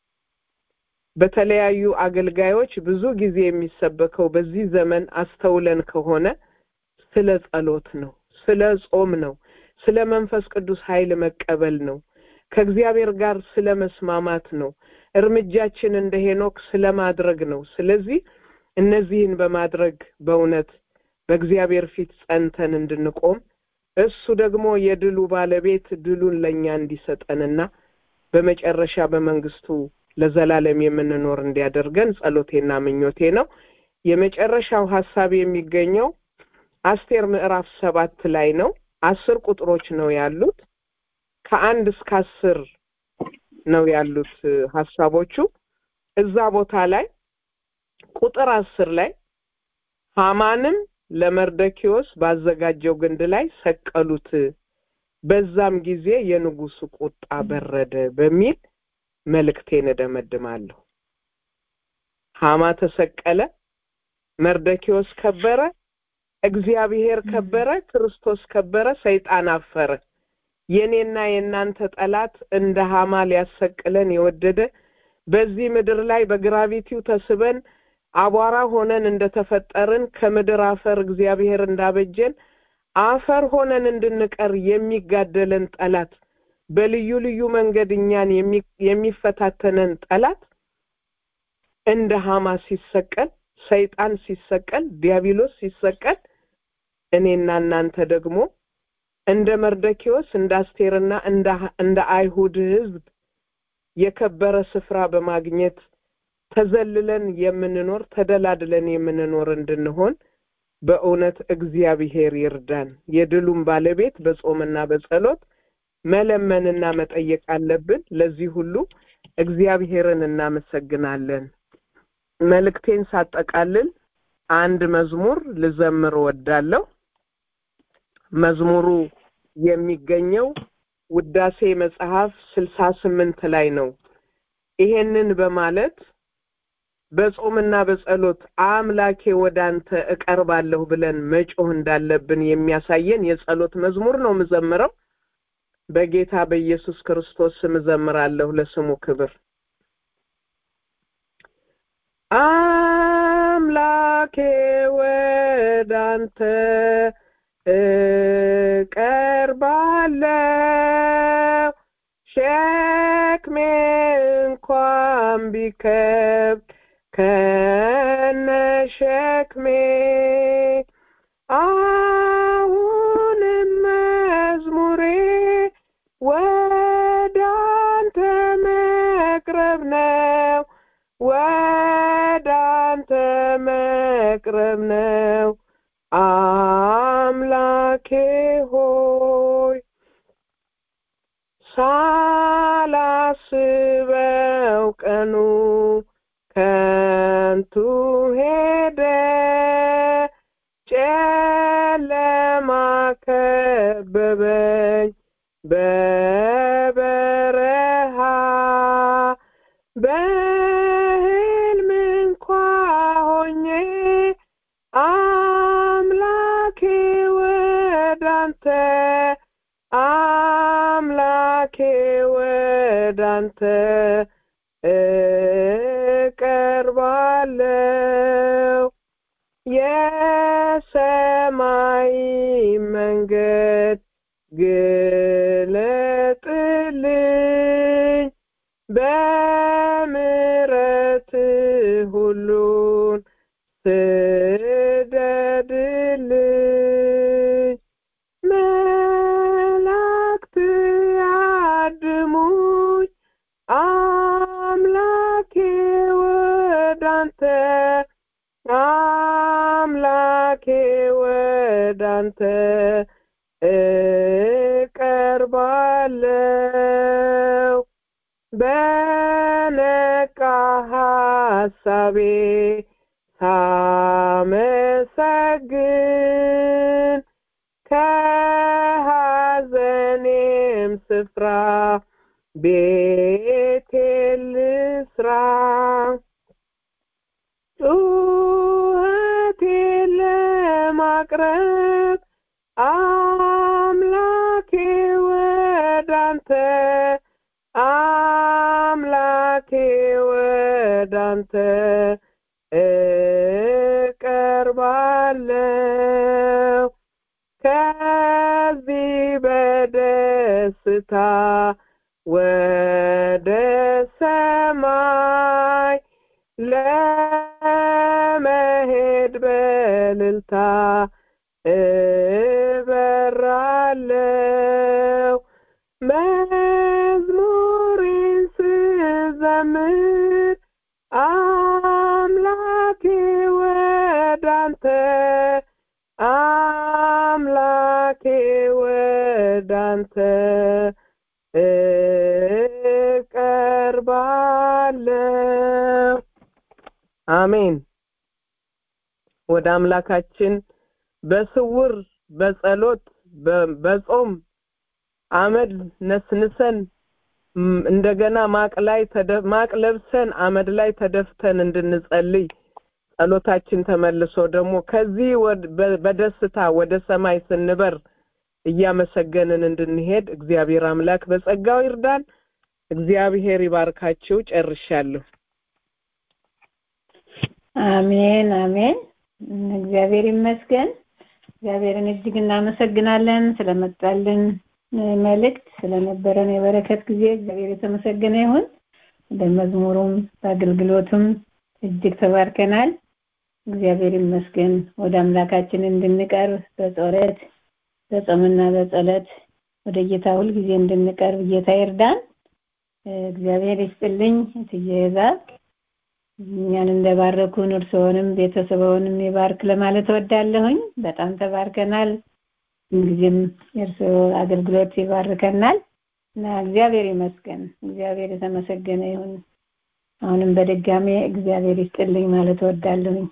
በተለያዩ አገልጋዮች ብዙ ጊዜ የሚሰበከው በዚህ ዘመን አስተውለን ከሆነ ስለ ጸሎት ነው፣ ስለ ጾም ነው፣ ስለ መንፈስ ቅዱስ ኃይል መቀበል ነው፣ ከእግዚአብሔር ጋር ስለ መስማማት ነው፣ እርምጃችን እንደ ሄኖክ ስለ ማድረግ ነው። ስለዚህ እነዚህን በማድረግ በእውነት በእግዚአብሔር ፊት ጸንተን እንድንቆም እሱ ደግሞ የድሉ ባለቤት ድሉን ለእኛ እንዲሰጠንና በመጨረሻ በመንግስቱ ለዘላለም የምንኖር እንዲያደርገን ጸሎቴና ምኞቴ ነው። የመጨረሻው ሀሳብ የሚገኘው አስቴር ምዕራፍ ሰባት ላይ ነው። አስር ቁጥሮች ነው ያሉት። ከአንድ እስከ አስር ነው ያሉት ሀሳቦቹ። እዛ ቦታ ላይ ቁጥር አስር ላይ ሐማንም ለመርደኪዎስ ባዘጋጀው ግንድ ላይ ሰቀሉት፣ በዛም ጊዜ የንጉሱ ቁጣ በረደ በሚል መልእክቴን እደመድማለሁ። ሐማ ተሰቀለ፣ መርደኪዎስ ከበረ፣ እግዚአብሔር ከበረ፣ ክርስቶስ ከበረ፣ ሰይጣን አፈረ። የኔና የእናንተ ጠላት እንደ ሐማ ሊያሰቅለን የወደደ በዚህ ምድር ላይ በግራቪቲው ተስበን አቧራ ሆነን እንደተፈጠርን ከምድር አፈር እግዚአብሔር እንዳበጀን አፈር ሆነን እንድንቀር የሚጋደለን ጠላት በልዩ ልዩ መንገድ እኛን የሚፈታተነን ጠላት እንደ ሀማ ሲሰቀል ሰይጣን ሲሰቀል ዲያብሎስ ሲሰቀል እኔና እናንተ ደግሞ እንደ መርደኪዎስ እንደ አስቴርና እንደ አይሁድ ህዝብ የከበረ ስፍራ በማግኘት ተዘልለን የምንኖር ተደላድለን የምንኖር እንድንሆን በእውነት እግዚአብሔር ይርዳን። የድሉም ባለቤት በጾምና በጸሎት መለመንና መጠየቅ አለብን። ለዚህ ሁሉ እግዚአብሔርን እናመሰግናለን። መልእክቴን ሳጠቃልል አንድ መዝሙር ልዘምር እወዳለሁ። መዝሙሩ የሚገኘው ውዳሴ መጽሐፍ ስልሳ ስምንት ላይ ነው። ይሄንን በማለት በጾምና በጸሎት አምላኬ ወደ አንተ እቀርባለሁ ብለን መጮህ እንዳለብን የሚያሳየን የጸሎት መዝሙር ነው የምዘምረው። በጌታ በኢየሱስ ክርስቶስ ስም እዘምራለሁ ለስሙ ክብር። አምላኬ ወደ አንተ እቀርባለሁ ሸክሜ እንኳን ቢከብድ ከነ ሸክሜ አሁንም መዝሙሬ ወደ አንተ መቅረብ ነው ወደ አንተ መቅረብ ነው አምላኬ ሆይ ሳላስበው ቀኑ ከንቱ ሄደ ጨለማ ከበበኝ በበረሃ በህልም እንኳ ሆኜ አምላኬ ወዳንተ አምላኬ ወዳንተ እቀርባለሁ የሰማይ መንገድ ግለጥልኝ በምሕረት ሁሉን ስደድልኝ መላእክት ያድሙኝ አምላኬ ወዳንተ አምላኬ ወዳንተ እቀርባለሁ በነቃ ሐሳቤ ሳመሰግን ከሐዘኔም ስፍራ ቤቴን ልስራ ጩኸቴን ለማቅረብ አምላኬ ወዳንተ አምላኬ ወዳንተ እቀርባለሁ ከዚህ በደስታ ወደ ሰማይ ለመሄድ በልልታ እበራለሁ መዝሙሬን ስዘምር አምላኬ ወዳንተ አምላኬ ወዳንተ እቀርባለሁ አሜን ወደ አምላካችን በስውር በጸሎት በጾም አመድ ነስንሰን እንደገና ማቅ ላይ ማቅ ለብሰን አመድ ላይ ተደፍተን እንድንጸልይ ጸሎታችን ተመልሶ ደግሞ ከዚህ በደስታ ወደ ሰማይ ስንበር እያመሰገንን እንድንሄድ እግዚአብሔር አምላክ በጸጋው ይርዳን። እግዚአብሔር ይባርካችሁ። ጨርሻለሁ። አሜን አሜን። እግዚአብሔር ይመስገን። እግዚአብሔርን እጅግ እናመሰግናለን ስለመጣልን መልእክት ስለነበረን የበረከት ጊዜ እግዚአብሔር የተመሰገነ ይሁን። በመዝሙሩም በአገልግሎቱም እጅግ ተባርከናል። እግዚአብሔር ይመስገን። ወደ አምላካችን እንድንቀርብ በጸሎት በጾምና በጸሎት ወደ ጌታ ሁልጊዜ እንድንቀርብ ጌታ ይርዳን። እግዚአብሔር ይስጥልኝ ትየዛ እኛን እንደባረኩን እርስዎንም ቤተሰቦንም ይባርክ ለማለት እወዳለሁኝ። በጣም ተባርከናል። ጊዜም የእርስዎ አገልግሎት ይባርከናል እና እግዚአብሔር ይመስገን። እግዚአብሔር የተመሰገነ ይሁን። አሁንም በድጋሜ እግዚአብሔር ይስጥልኝ ማለት እወዳለሁኝ።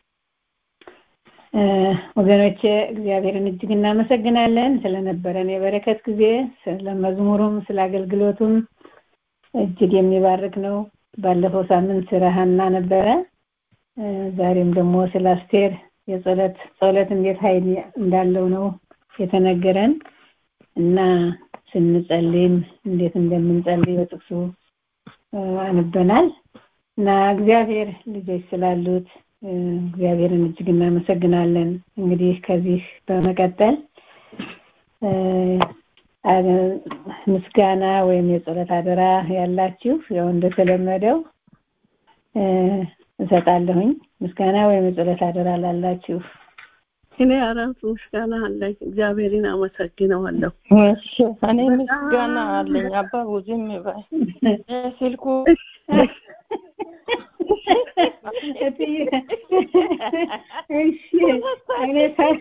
ወገኖቼ እግዚአብሔርን እጅግ እናመሰግናለን ስለነበረን የበረከት ጊዜ፣ ስለ መዝሙሩም ስለ አገልግሎቱም እጅግ የሚባርክ ነው። ባለፈው ሳምንት ስለ ሀና ነበረ። ዛሬም ደግሞ ስለ አስቴር የጸሎት ጸሎት እንዴት ኃይል እንዳለው ነው የተነገረን እና ስንጸልይም እንዴት እንደምንጸልይ በጥቅሱ አንበናል እና እግዚአብሔር ልጆች ስላሉት እግዚአብሔርን እጅግ እናመሰግናለን። እንግዲህ ከዚህ በመቀጠል ምስጋና ወይም የጸሎት አደራ ያላችሁ ያው እንደተለመደው እሰጣለሁኝ። ምስጋና ወይም የጸሎት አደራ ላላችሁ እኔ አራት ምስጋና አለኝ። እግዚአብሔርን አመሰግነዋለሁ። እሺ እኔ ምስጋና አለኝ። አባቡ ዝም በይ ስልኩ እሺ እኔ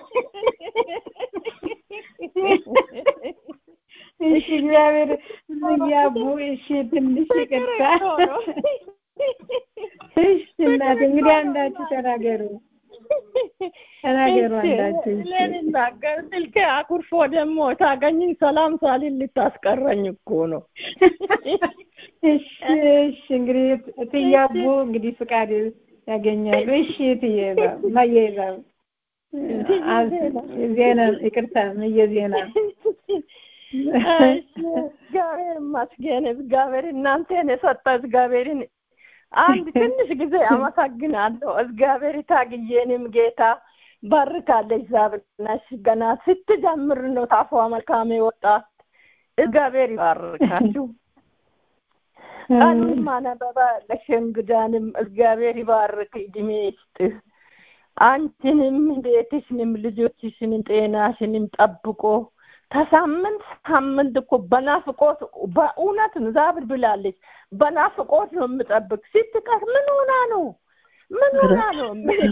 እሺ እግዚአብሔር ያቡ እሺ ትንሽ ይቅርታ እሺ እናት እንግዲህ አንዳችሁ ተናገሩ ተናገሩ አንዳችሁ ልናገር ስልኬ አኩርፎ ደግሞ ታገኝኝ ሰላም ሳሊል ልታስቀረኝ እኮ ነው እሺ እሺ እንግዲህ እትያቡ እንግዲህ ፍቃድ ያገኛሉ እሺ እትዬ ማየ ዜና ይቅርታ ምየ ዜና እግዚአብሔር ይመስገን። እግዚአብሔር እናንተን የሰጠ እግዚአብሔርን አንድ ትንሽ ጊዜ አመሰግናለሁ። እግዚአብሔር ታግዬንም ጌታ ባርካለች። ዛብናሽ ገና ስትጀምር ነው ታፏ መልካም ወጣት። እግዚአብሔር ይባርካችሁ። ቀኑን ማነበባ ለሸንግዳንም እግዚአብሔር ይባርክ፣ እድሜ ይስጥህ። አንቺንም ቤትሽንም ልጆችሽንም ጤናሽንም ጠብቆ ከሳምንት ሳምንት እኮ በናፍቆት በእውነት ዛብር ብላለች። በናፍቆት ነው የምጠብቅ። ስትቀር ምን ሆና ነው ምን ሆና ነው?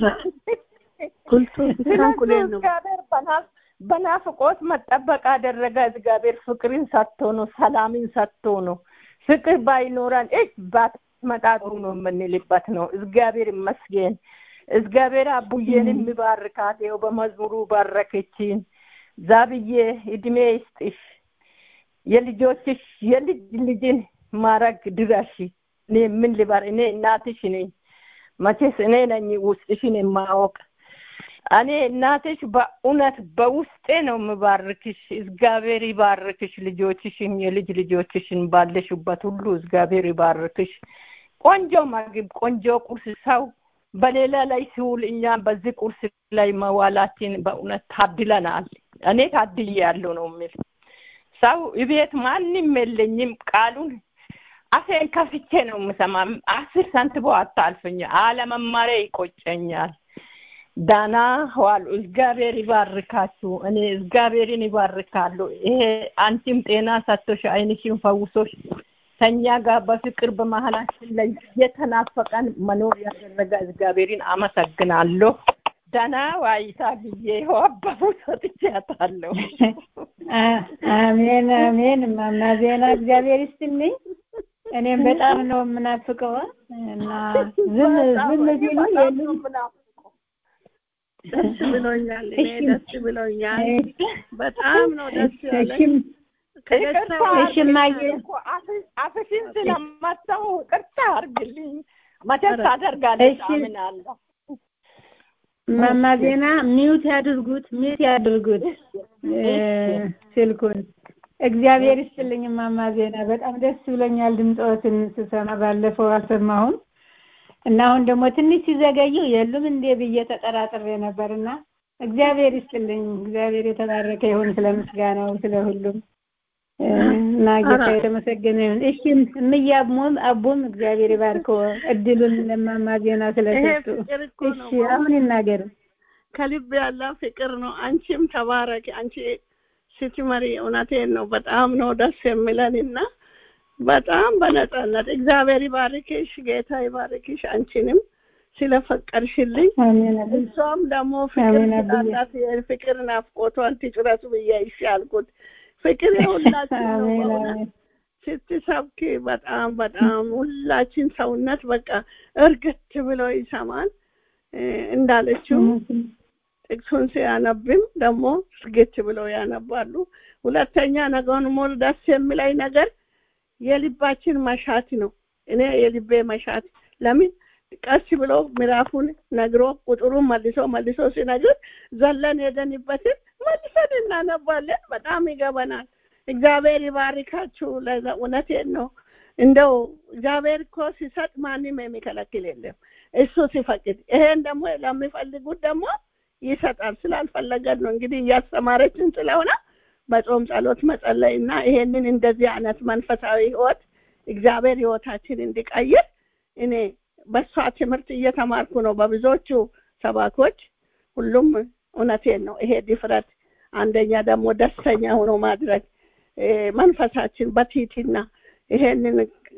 እግዚአብሔር በናፍቆት መጠበቅ አደረገ። እግዚአብሔር ፍቅርን ሰጥቶ ነው፣ ሰላምን ሰጥቶ ነው። ፍቅር ባይኖረን እጅ ባትመጣ ጥሩ ነው የምንልበት ነው። እግዚአብሔር ይመስገን። እግዚአብሔር አቡዬን የሚባርካት ይኸው በመዝሙሩ ባረከችን። ዛብዬ እድሜ ይስጥሽ፣ የልጆችሽ የልጅ ልጅን ማረግ ድረሽ። እኔ ምን ልበር? እኔ እናትሽ ነኝ። መቼስ እኔ ነኝ ውስጥሽን የማወቅ እኔ እናትሽ በእውነት በውስጤ ነው የምባርክሽ። እግዚአብሔር ይባርክሽ። ልጆችሽን የልጅ ልጆችሽን ባለሽበት ሁሉ እግዚአብሔር ይባርክሽ። ቆንጆ ምግብ፣ ቆንጆ ቁርስ ሰው በሌላ ላይ ሲውል እኛ በዚህ ቁርስ ላይ መዋላችን በእውነት ታድለናል። እኔ ታድዬ ያለው ነው የሚል ሰው እቤት ማንም የለኝም። ቃሉን አፌን ከፍቼ ነው የምሰማ። አስር ሳንቲም አታልፈኝ። አለመማሬ ይቆጨኛል። ዳና ዋሉ። እግዚአብሔር ይባርካችሁ። እኔ እግዚአብሔርን ይባርካለሁ። ይሄ አንቺም ጤና ሰጥቶሽ አይንሽን ፈውሶሽ ከኛ ጋር በፍቅር በመሀላችን ላይ የተናፈቀን መኖር ያደረገ እግዚአብሔርን አመሰግናለሁ። ደህና ዋይታ ጊዜ አባቡ ሰጥቻታለሁ። አሜን አሜን። እማማ ዜና እግዚአብሔር ይስጥልኝ። እኔም በጣም ነው የምናፍቀው እና ዝም ዝም ቢሉ የሉም ደስ ብሎኛል። እኔ ደስ ብሎኛል። በጣም ነው ደስ ያለኝ። አፍሽን ስለመታው ቅርታ አድርግልኝ። መቼስ ታደርጋለች አምናለሁ። ማማ ዜና ሚውት ያድርጉት፣ ሚውት ያድርጉት ስልኩን። እግዚአብሔር ይስጥልኝ ማማ ዜና፣ በጣም ደስ ብሎኛል ድምፅዎትን ስሰማ። ባለፈው አልሰማሁም እና አሁን ደግሞ ትንሽ ሲዘገዩ የሉም እንዴ ብዬ ተጠራጥሬ ነበርና እግዚአብሔር ይስጥልኝ። እግዚአብሔር የተባረከ ይሁን ስለ ምስጋናው ስለ ሁሉም እና ጌታ የተመሰገነ ይሁን። እሺ እምዬ አቡም አቡም እግዚአብሔር ይባርከው እድሉን ለማማ ዜና ስለሰጡ። እሺ አሁን ይናገሩ። ከልብ ያለ ፍቅር ነው። አንቺም ተባረኪ። አንቺ ስትመሪ እውነቴን ነው በጣም ነው ደስ የሚለን እና በጣም በነጻነት እግዚአብሔር ይባርክሽ፣ ጌታ ይባርክሽ። አንቺንም ስለፈቀድሽልኝ እሷም ደግሞ ፍቅር ስላላት የፍቅር ናፍቆቷን ትጭረሱ ብዬ ይሽ ያልኩት ፍቅር የሁላችን ነው በእውነት ስትሰብክ በጣም በጣም ሁላችን ሰውነት በቃ እርግት ብሎ ይሰማል እንዳለችው ጥቅሱን ሲያነብም ደግሞ እርግት ብሎ ያነባሉ። ሁለተኛ ነገውን ሞል ደስ የሚለኝ ነገር የልባችን መሻት ነው። እኔ የልቤ መሻት ለምን ቀስ ብሎ ምዕራፉን ነግሮ ቁጥሩን መልሶ መልሶ ሲነግር ዘለን ሄደንበትን መልሰን እናነባለን። በጣም ይገበናል። እግዚአብሔር ይባርካችሁ። እውነቴን ነው። እንደው እግዚአብሔር እኮ ሲሰጥ ማንም የሚከለክል የለም። እሱ ሲፈቅድ ይሄን ደግሞ ለሚፈልጉት ደግሞ ይሰጣል። ስላልፈለገን ነው እንግዲህ እያስተማረችን ስለሆነ በጾም ጸሎት መጸለይ እና ይሄንን እንደዚህ አይነት መንፈሳዊ ህይወት እግዚአብሔር ህይወታችን እንዲቀይር እኔ በሷ ትምህርት እየተማርኩ ነው። በብዙዎቹ ሰባኮች ሁሉም እውነቴን ነው። ይሄ ድፍረት፣ አንደኛ ደግሞ ደስተኛ ሆኖ ማድረግ መንፈሳችን በቲቲና ይሄንን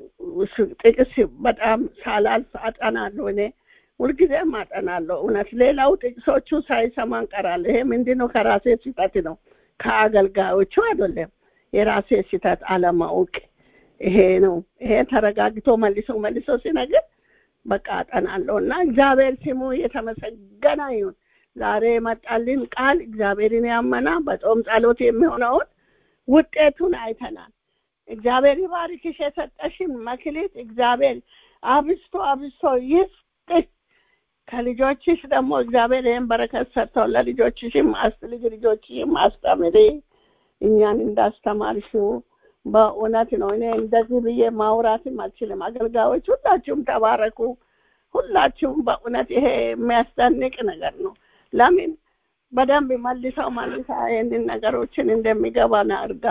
ጥቅስ በጣም ሳላልፍ አጠናለሁ እኔ ሁልጊዜም አጠናለሁ። እውነት ሌላው ጥቅሶቹ ሳይሰማ እንቀራለሁ። ይሄ ምንድን ነው? ከራሴ ስህተት ነው፣ ከአገልጋዮቹ አይደለም። የራሴ ስህተት አለማወቅ ይሄ ነው። ይሄ ተረጋግቶ መልሶ መልሶ ሲነግር በቃ አጠናለሁ እና እግዚአብሔር ስሙ የተመሰገነ ይሁን። ዛሬ የመጣልን ቃል እግዚአብሔርን ያመና በጾም ጸሎት የሚሆነውን ውጤቱን አይተናል። እግዚአብሔር ይባርክሽ። የሰጠሽን መክሊት እግዚአብሔር አብስቶ አብስቶ ይስጥሽ። ከልጆችሽ ደግሞ እግዚአብሔር ይህን በረከት ሰጥተው ለልጆችሽም ልጅ ልጆችሽም አስተምሪ እኛን እንዳስተማርሽው በእውነት ነው። እኔ እንደዚህ ብዬ ማውራትም አልችልም። አገልጋዮች ሁላችሁም ተባረኩ። ሁላችሁም በእውነት ይሄ የሚያስደንቅ ነገር ነው። ለምን በደንብ መልሰው መልሳ ይህንን ነገሮችን እንደሚገባን አድርጋ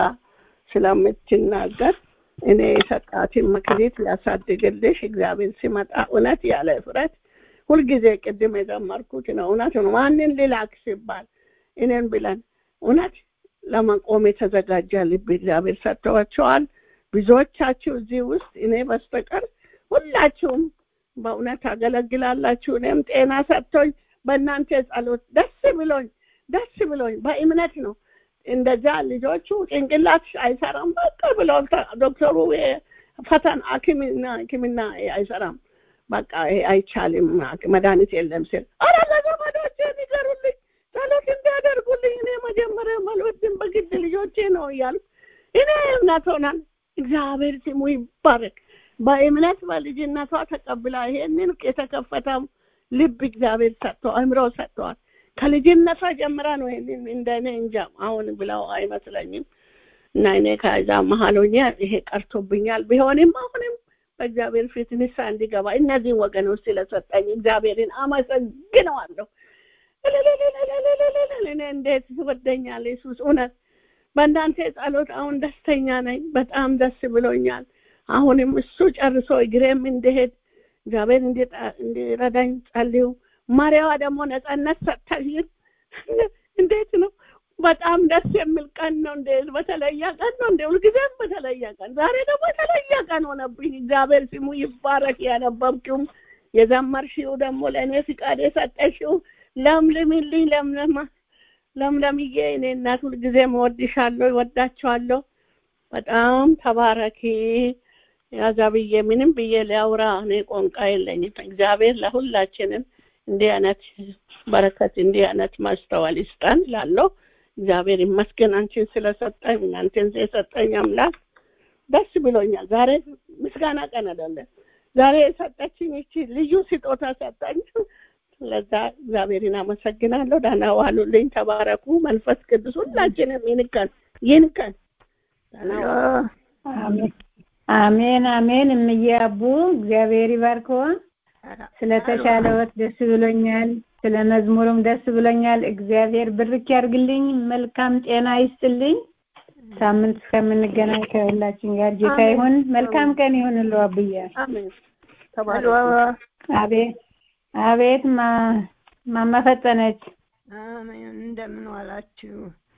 ስለምትናገር እኔ የሰጣትን መክሊት ሊያሳድግልሽ እግዚአብሔር ሲመጣ እውነት ያለ እፍረት ሁልጊዜ ቅድም የዘመርኩት ነው። እውነት ነው። ማንን ሊላክ ሲባል እኔን ብለን እውነት ለመቆም የተዘጋጀ ልብ እግዚአብሔር ሰጥተዋቸዋል። ብዙዎቻችሁ እዚህ ውስጥ እኔ በስተቀር ሁላችሁም በእውነት አገለግላላችሁ። እኔም ጤና ሰጥቶኝ በእናንተ ጸሎት ደስ ብሎኝ ደስ ብሎኝ በእምነት ነው እንደዛ ልጆቹ ጭንቅላት አይሰራም በቃ ብለው ዶክተሩ ፈተን ሐኪምና ሐኪምና አይሰራም በቃ አይቻልም መድኃኒት የለም ሲል አረ ለዘመዶቼ ንገሩልኝ ጸሎት እንዲያደርጉልኝ እኔ መጀመሪያ መልወድም በግድ ልጆቼ ነው እያልኩ እኔ እምነት ሆናል። እግዚአብሔር ስሙ ይባረክ። በእምነት በልጅነቷ ተቀብላ ይሄንን የተከፈተው ልብ እግዚአብሔር ሰጥቶ አእምሮ ሰጥተዋል። ከልጅነቷ ጀምራ ነው ይሄንን እንደኔ እንጃ አሁን ብለው አይመስለኝም። እና እኔ ከዛ መሀል ሆኜ ይሄ ቀርቶብኛል ቢሆንም አሁንም በእግዚአብሔር ፊት ንሳ እንዲገባ እነዚህን ወገኖች ስለሰጠኝ እግዚአብሔርን አመሰግነዋለሁ። እኔ እንዴት ይወደኛል ኢየሱስ እውነት በእናንተ ጸሎት አሁን ደስተኛ ነኝ። በጣም ደስ ብሎኛል። አሁንም እሱ ጨርሶ እግሬም እንዲሄድ እግዚአብሔር እንዲረዳኝ ጸልዩ። ማርያዋ ደግሞ ነጻነት ሰጥታሽን እንዴት ነው? በጣም ደስ የሚል ቀን ነው። እንደ በተለየ ቀን ነው። እንደ ሁልጊዜም በተለየ ቀን፣ ዛሬ ደግሞ የተለየ ቀን ሆነብኝ። እግዚአብሔር ስሙ ይባረክ። ያነበብሽውም የዘመርሽው ደግሞ ለእኔ ፍቃድ የሰጠሽው ለምልምልኝ ለምለማ ለምለምዬ እኔ እናት ሁልጊዜም እወድሻለሁ፣ እወዳቸዋለሁ። በጣም ተባረኪ። ያዛ ብዬ ምንም ብዬ ሊያውራ እኔ ቋንቋ የለኝም። እግዚአብሔር ለሁላችንም እንዲህ አይነት በረከት እንዲህ አይነት ማስተዋል ይስጠን ላለው እግዚአብሔር ይመስገን አንቺን ስለሰጠኝ እናንተን የሰጠኝ አምላክ ደስ ብሎኛል። ዛሬ ምስጋና ቀን አይደለም። ዛሬ የሰጠችኝ እቺ ልዩ ስጦታ ሰጠኝ። ለዛ እግዚአብሔርን አመሰግናለሁ። ደህና ዋሉልኝ። ተባረኩ። መንፈስ ቅዱስ ሁላችንም ይንከን ይንከን። ደህና ዋሉ። አሜን አሜን። እምዬ አቡ እግዚአብሔር ይባርከው። ስለተሻለ ወት ደስ ብሎኛል። ስለ መዝሙሩም ደስ ብሎኛል። እግዚአብሔር ብርክ ያርግልኝ፣ መልካም ጤና ይስጥልኝ። ሳምንት እስከምንገናኝ ከሁላችን ጋር ጌታ ይሁን። መልካም ቀን ይሁንልዎ አብዬ። አሜን። ሄሎ አቤት አቤት ማ ማማ ፈጠነች። አሜን። እንደምን ዋላችሁ?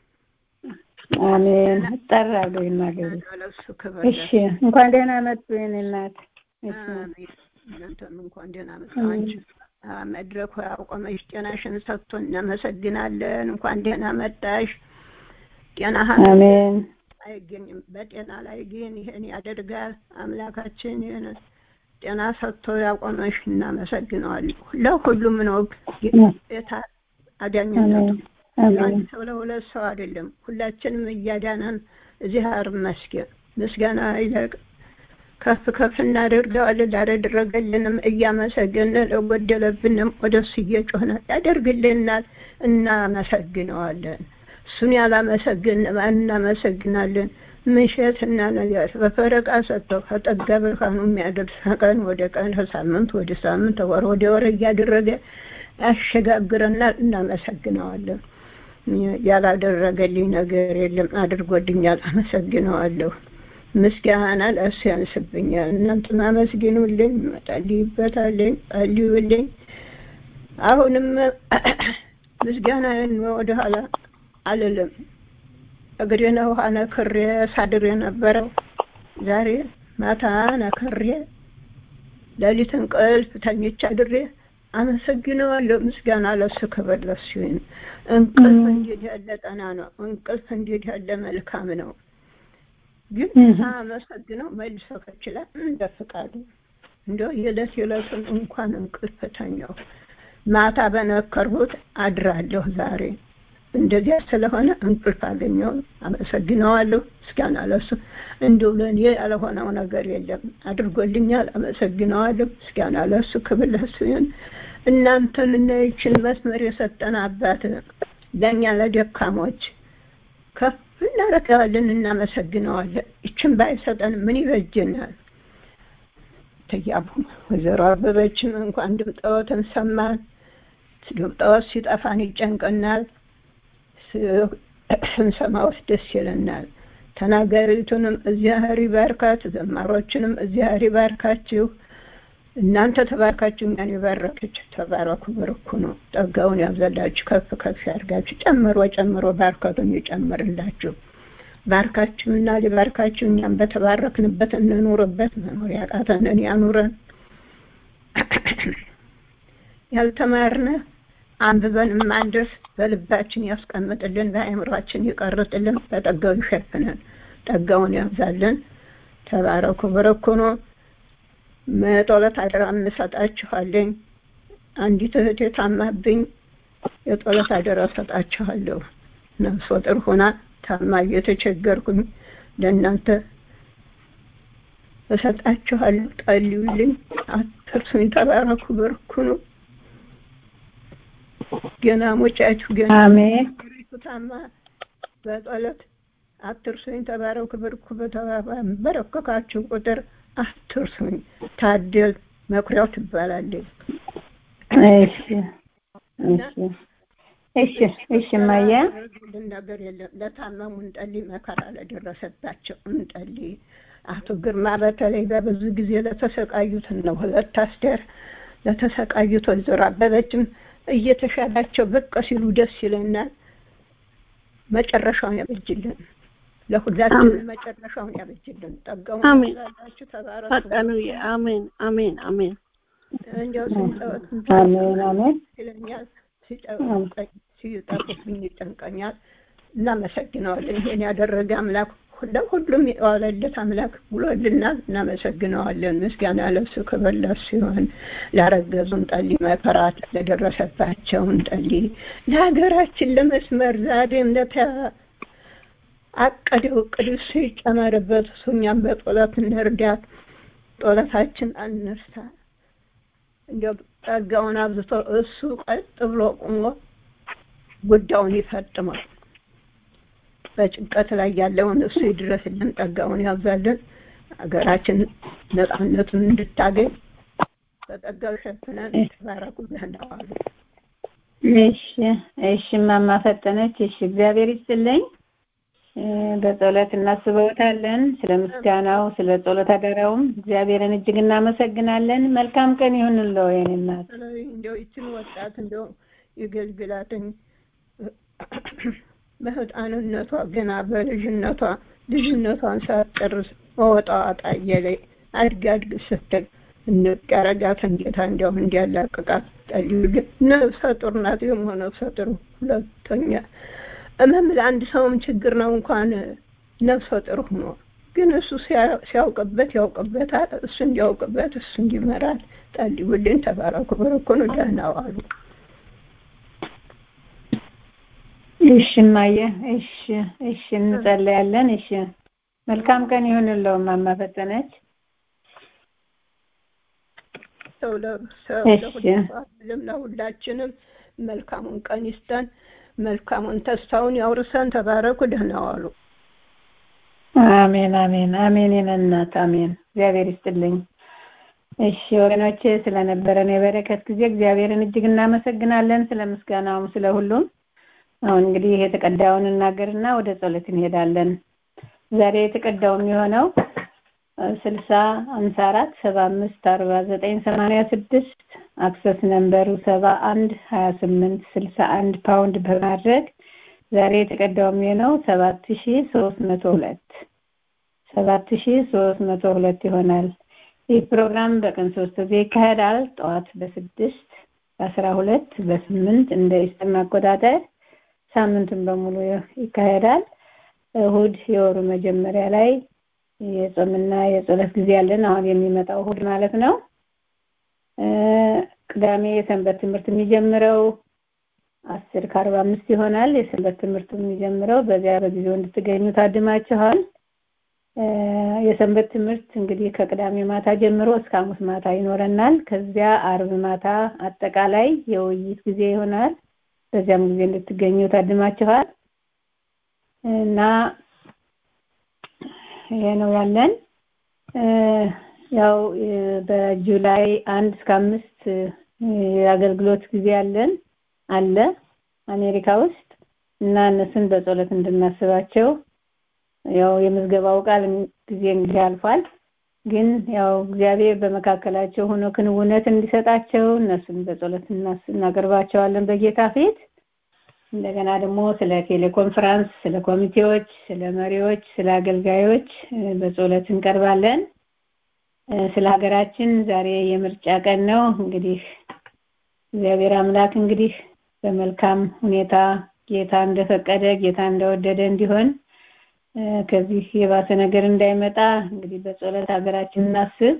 አሜን። እጠራለሁ ይናገሩ። ለእሱ ክብር እሺ፣ እንኳን ደህና መጡ የኔ እናት። እሺ፣ አሜን። እናንተም እንኳን ደህና መጣችሁ። አ፣ መድረኩ ያቆመሽ ጤናሽን ሰጥቶ እናመሰግናለን። እንኳን ደህና መጣሽ። ጤናህን አሜን አይገኝም። በጤና ላይ ግን ይህን ያደርጋል አምላካችን። ይህን ጤና ሰጥቶ ያቆመሽ እናመሰግነዋለን። ለሁሉም ነው ጌታ አዳኝነቱ። አሜን አሜን ለአንድ ሰው ለሁለት ሰው አይደለም። ሁላችንም እያዳነን እዚህ አር መስገን ምስጋና ይለቅ ከፍ ከፍ እናደርገዋለን። ላደረገልንም እያመሰገንን ለጎደለብንም ወደሱ እየጮህን ያደርግልናል፣ እናመሰግነዋለን። እሱን ያላመሰግን ማን እናመሰግናለን? ምሽት እና ነገር በፈረቃ ሰጥተው ከጠጋ ብርሃኑ የሚያደርስ ቀን ወደ ቀን ከሳምንት ወደ ሳምንት ወር ወደ ወር እያደረገ ያሸጋግረናል። እናመሰግነዋለን። ያላደረገልኝ ነገር የለም፣ አድርጎልኛል። አመሰግነዋለሁ። ምስጋና ለእሱ ያንስብኛል። እናንተም አመስግኑልኝ፣ እጸልይበታለሁ፣ ጸልዩልኝ። አሁንም ምስጋናዬን ወደኋላ አልልም። እግሬን ውሃ ነክሬ ሳድር የነበረው ዛሬ ማታ ነክሬ ሌሊት እንቅልፍ ተኝቼ አድሬ አመሰግነዋለሁ። ምስጋና ለሱ ክብር ለሱ ይሁን። እንቅልፍ እንዴት ያለ ጠና ነው! እንቅልፍ እንዴት ያለ መልካም ነው! ግን ሳመሰግነው መልሶ ከችላል እንደ ፍቃዱ እንደው የዕለት የዕለቱን እንኳን እንቅልፍ ተኛው። ማታ በነከርሁት አድራለሁ ዛሬ እንደዚያ ስለሆነ እንቅልፍ አገኘው። አመሰግነዋለሁ። ምስጋና ለሱ እንዲሁ ለእኔ ያልሆነው ነገር የለም፣ አድርጎልኛል። አመሰግነዋለሁ። ምስጋና ለሱ ክብር ለሱ ይሁን። እናንተን እና ይችን መስመር የሰጠን አባት ለእኛ ለደካሞች ከፍ እናደርገዋለን፣ እናመሰግነዋለን። ይችን ባይሰጠን ምን ይበጀናል? ተያቡ ወይዘሮ አበበችም እንኳን ድምጠወትን ሰማን። ድምጠወት ሲጠፋን ይጨንቀናል። ስንሰማውስ ደስ ይለናል። ተናጋሪቱንም እግዚአብሔር ይባርካት፣ ዘማሮችንም እግዚአብሔር ይባርካችሁ። እናንተ ተባርካችሁ እኛን የባረከች ተባረኩ፣ በርኩ ነው። ጸጋውን ያብዛላችሁ፣ ከፍ ከፍ ያድርጋችሁ፣ ጨምሮ ጨምሮ ባርከቱን ይጨምርላችሁ። ባርካችሁና ሊባርካችሁ እኛም በተባረክንበት እንኑርበት። መኖር ያቃተንን ያኑረን። ያልተማርነ አንብበን ማንደርስ በልባችን ያስቀምጥልን፣ በአእምሯችን ይቀርጥልን፣ በጠጋው ይሸፍነን፣ ጠጋውን ያብዛልን። ተባረኩ በረኩ ነው። መጦለት አደራ እንሰጣችኋለኝ። አንዲት እህቴ ታማብኝ የጦለት አደራ ሰጣችኋለሁ። ነፍሰ ጡር ሆና ታማ እየተቸገርኩኝ ለእናንተ እሰጣችኋለሁ። ጸልዩልኝ፣ አትርሱኝ። ተባረኩ በረኩ ነው። ገና ሞጫችሁ ገና አሜን ታማ በጸሎት አትርሱኝ። ተባረኩ በርኩ በረከካችሁ ቁጥር አትርሱኝ። ታደል መኩሪያው ትባላለች። እሺ እሺ እሺ እሺ ማየ ያደረጉልን ነገር የለም። ለታመሙ እንጸልይ፣ መከራ ለደረሰባቸው እንጸልይ። አቶ ግርማ በተለይ በብዙ ጊዜ ለተሰቃዩትን ነው። ሁለት አስቴር ለተሰቃዩት ወይዘሮ አበበችም እየተሻላቸው ብቅ ሲሉ ደስ ይለናል። መጨረሻውን ያበጅልን፣ ለሁላችን መጨረሻውን ያበጅልን። ጠጋውን አሜን። ያብዛላችሁ። ተባረኩ። ፈጠኑዬ አሜን አሜን አሜን እንዲያው ስንጠወት አሜን አሜን ይለኛል ሲጠውቀኝ ሲጠፉብኝ ይጨንቀኛል። እናመሰግነዋለን። ይሄን ያደረገ አምላክ ለሁሉም የዋለለት አምላክ ብሎልናል። እናመሰግነዋለን። ምስጋና ለሱ ክብር ለሱ ይሁን። ላረገዙን ጠሊ መከራት ለደረሰባቸውን ጠሊ ለሀገራችን ለመስመር ዛሬም ለተአቀደው እቅድ እሱ ይጨመርበት። እሱ እኛም በጦለት እንርዳት። ጦለታችን አንርሳ። እንዲያው ጸጋውን አብዝቶ እሱ ቀጥ ብሎ ቆሞ ጉዳዩን ይፈጥማል። በጭንቀት ላይ ያለውን እሱ ይድረስልን፣ ጸጋውን ያብዛልን፣ ሀገራችን ነጻነቱን እንድታገኝ በጸጋው ሸፍነን ተባረኩ ደህና ዋሉ እሺ እሺ እማማ ፈጠነች እሺ እግዚአብሔር ይስጥልኝ በጸሎት እናስበውታለን ስለ ምስጋናው ስለ ጸሎት አደራውም እግዚአብሔርን እጅግ እናመሰግናለን መልካም ቀን ይሁንልዎ የኔ እናት እንዲያው ይችን ወጣት እንዲያው ይገልግላትኝ በህፃንነቷ ገና በልጅነቷ ልጅነቷን ሳትጨርስ መወጣዋጣ እየላይ አድግ አድግ ስትል እንቀረጋትን ጌታ እንዲያውም እንዲያላቅቃት ጠልዩልን ነፍሰ ጡር ናት ደግሞ ነፍሰ ጡር ሁለተኛ እመም ለአንድ ሰውም ችግር ነው እንኳን ነፍሰ ጡር ሆኖ ግን እሱ ሲያውቅበት ያውቅበታል እሱ እንዲያውቅበት እሱ እንዲመራል ጠልዩልን ተባረኩ በረኮኑ ደህና ዋሉ እሺ እማዬ እሺ እሺ እንጸለያለን እሺ መልካም ቀን ይሁንልዎ እማማ ፈጠነች ሰው ለሰው ለሁላችንም መልካሙን ቀን ይስጠን መልካሙን ተስፋውን ያውርሰን ተባረኩ ደህና ዋሉ አሜን አሜን አሜን የነናት አሜን እግዚአብሔር ይስጥልኝ እሺ ወገኖቼ ስለነበረን የበረከት ጊዜ እግዚአብሔርን እጅግ እናመሰግናለን ስለ ምስጋናውም ስለ ሁሉም አሁን እንግዲህ የተቀዳውን እናገርና ወደ ጸሎት እንሄዳለን ዛሬ የተቀዳው የሚሆነው ስልሳ ሀምሳ አራት ሰባ አምስት አርባ ዘጠኝ ሰማንያ ስድስት አክሰስ ነንበሩ ሰባ አንድ ሀያ ስምንት ስልሳ አንድ ፓውንድ በማድረግ ዛሬ የተቀዳው የሚሆነው ሰባት ሺ ሶስት መቶ ሁለት ሰባት ሺ ሶስት መቶ ሁለት ይሆናል ይህ ፕሮግራም በቀን ሶስት ጊዜ ይካሄዳል ጠዋት በስድስት በአስራ ሁለት በስምንት እንደ ኢስተርን አቆጣጠር ሳምንቱን በሙሉ ይካሄዳል እሁድ የወሩ መጀመሪያ ላይ የጾምና የጸሎት ጊዜ ያለን አሁን የሚመጣው እሁድ ማለት ነው ቅዳሜ የሰንበት ትምህርት የሚጀምረው አስር ከአርባ አምስት ይሆናል የሰንበት ትምህርቱ የሚጀምረው በዚያ በጊዜው እንድትገኙ ታድማችኋል የሰንበት ትምህርት እንግዲህ ከቅዳሜ ማታ ጀምሮ እስከ ሐሙስ ማታ ይኖረናል ከዚያ አርብ ማታ አጠቃላይ የውይይት ጊዜ ይሆናል በዚያም ጊዜ እንድትገኙ ታድማችኋል እና ይሄ ነው ያለን ያው በጁላይ አንድ እስከ አምስት የአገልግሎት ጊዜ ያለን አለ አሜሪካ ውስጥ እና እነሱን በጸሎት እንድናስባቸው ያው የምዝገባው ቃል ጊዜ እንግዲህ አልፏል ግን ያው እግዚአብሔር በመካከላቸው ሆኖ ክንውነት እንዲሰጣቸው እነሱን በጸሎት እናቀርባቸዋለን በጌታ ፊት እንደገና ደግሞ ስለ ቴሌኮንፈረንስ ስለ ኮሚቴዎች ስለ መሪዎች ስለ አገልጋዮች በጸሎት እንቀርባለን ስለ ሀገራችን ዛሬ የምርጫ ቀን ነው እንግዲህ እግዚአብሔር አምላክ እንግዲህ በመልካም ሁኔታ ጌታ እንደፈቀደ ጌታ እንደወደደ እንዲሆን ከዚህ የባሰ ነገር እንዳይመጣ እንግዲህ በጸሎት ሀገራችን እናስብ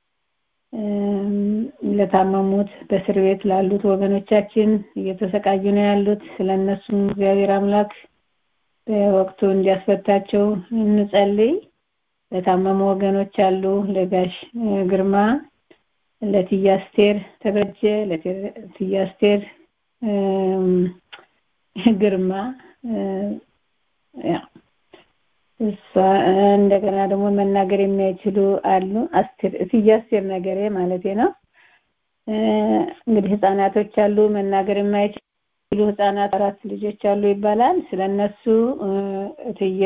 ለታመሙት በእስር ቤት ላሉት ወገኖቻችን እየተሰቃዩ ነው ያሉት ስለነሱም እግዚአብሔር አምላክ በወቅቱ እንዲያስፈታቸው እንጸልይ ለታመሙ ወገኖች አሉ ለጋሽ ግርማ ለትያስቴር ተበጀ ለትያስቴር ግርማ እሷ እንደገና ደግሞ መናገር የሚያይችሉ አሉ አስቴር ትያስቴር ነገሬ ማለቴ ነው እንግዲህ ህፃናቶች አሉ መናገር የማይችሉ ህፃናት አራት ልጆች አሉ ይባላል ስለነሱ እትየ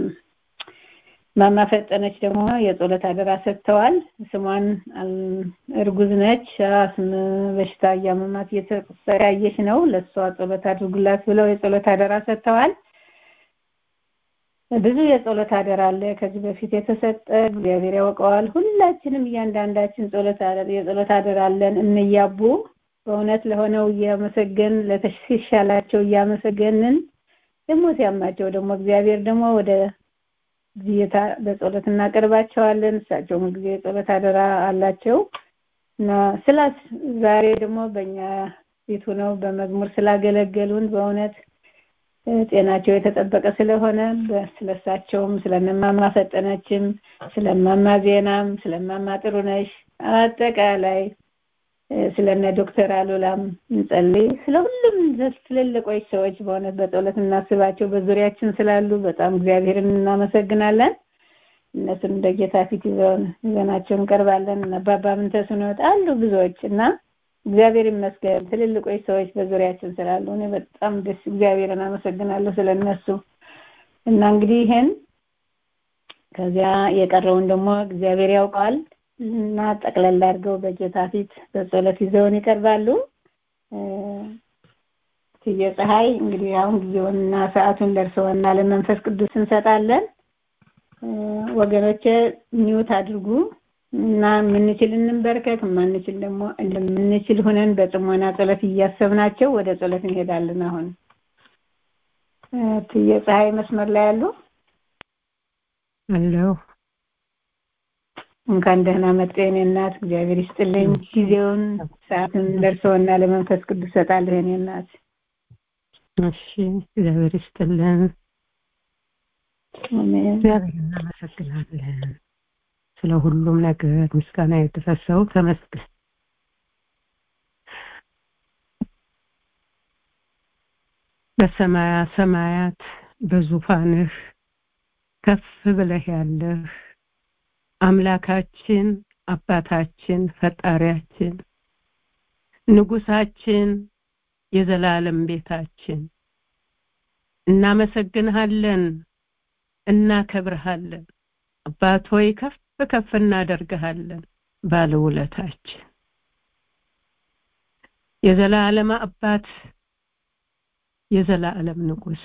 ማማ ፈጠነች ደግሞ የጸሎት አደራ ሰጥተዋል ስሟን እርጉዝ ነች አስም በሽታ እያመማት እየተሰቃየች ነው ለእሷ ጸሎት አድርጉላት ብለው የጸሎት አደራ ሰጥተዋል ብዙ የጸሎት አደራ አለ ከዚህ በፊት የተሰጠ እግዚአብሔር ያውቀዋል ሁላችንም እያንዳንዳችን ጸሎት የጸሎት አደራ አለን እንያቡ በእውነት ለሆነው እያመሰገን ለተሻላቸው እያመሰገንን ደግሞ ሲያማቸው ደግሞ እግዚአብሔር ደግሞ ወደ ጊዜታ በጸሎት እናቀርባቸዋለን እሳቸውም ጊዜ የጸሎት አደራ አላቸው እና ስላስ ዛሬ ደግሞ በእኛ ፊት ሆነው በመዝሙር ስላገለገሉን በእውነት ጤናቸው የተጠበቀ ስለሆነ ስለሳቸውም ስለነማማ ፈጠነችም ስለማማ ዜናም ስለማማ ጥሩነሽ አጠቃላይ ስለነ ዶክተር አሉላም እንጸልይ ስለ ሁሉም ትልልቆች ሰዎች በእውነት በጸሎት እናስባቸው በዙሪያችን ስላሉ በጣም እግዚአብሔርን እናመሰግናለን እነሱን እንደ ጌታ ፊት ይዘውን ይዘናቸው እንቀርባለን። አባባ ምንተስኖ አሉ ብዙዎች እና እግዚአብሔር ይመስገን ትልልቆች ሰዎች በዙሪያችን ስላሉ እኔ በጣም ደስ እግዚአብሔርን አመሰግናለሁ ስለነሱ እና እንግዲህ ይሄን ከዚያ የቀረውን ደግሞ እግዚአብሔር ያውቀዋል እና ጠቅለል አድርገው በጌታ ፊት በጸሎት ይዘውን ይቀርባሉ። ትየ ፀሐይ እንግዲህ አሁን ጊዜውንና ሰዓቱን ደርሰውና ለመንፈስ ቅዱስ እንሰጣለን። ወገኖቼ ሚውት አድርጉ እና የምንችል እንበርከክ፣ የማንችል ደግሞ እንደምንችል ሆነን በጥሞና ጸሎት እያሰብናቸው ወደ ጸሎት እንሄዳለን። አሁን ትየ ፀሐይ መስመር ላይ ያሉ አለሁ። እንኳን ደህና መጡ የኔ እናት፣ እግዚአብሔር ይስጥልኝ። ጊዜውን ሰዓቱን ደርሰውና ለመንፈስ ቅዱስ ሰጣለሁ የኔ እናት። እሺ፣ እግዚአብሔር ይስጥልን። አሜን። እግዚአብሔር እናመሰግናለን። ስለ ሁሉም ነገር ምስጋና የደረሰው ተመስገን። በሰማያ ሰማያት በዙፋንህ ከፍ ብለህ ያለህ አምላካችን አባታችን ፈጣሪያችን ንጉሳችን የዘላለም ቤታችን እናመሰግንሃለን እናከብርሃለን አባት ሆይ ከፍ ከፍ እናደርግሃለን ባለውለታችን የዘላለም አባት የዘላለም ንጉስ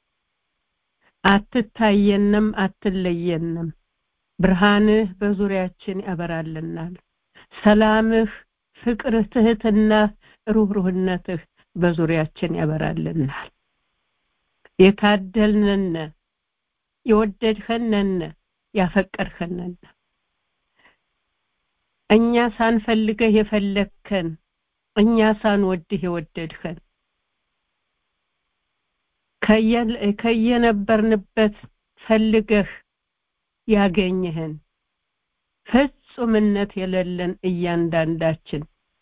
አትታየንም አትለየንም ብርሃንህ በዙሪያችን ያበራልናል ሰላምህ ፍቅርህ ትህትና ሩህሩህነትህ በዙሪያችን ያበራልናል የታደልንነ የወደድኸነነ ያፈቀድኸነነ እኛ ሳንፈልገህ የፈለግከን እኛ ሳንወድህ የወደድኸን ከየነበርንበት ፈልገህ ያገኘህን ፍጹምነት የሌለን እያንዳንዳችን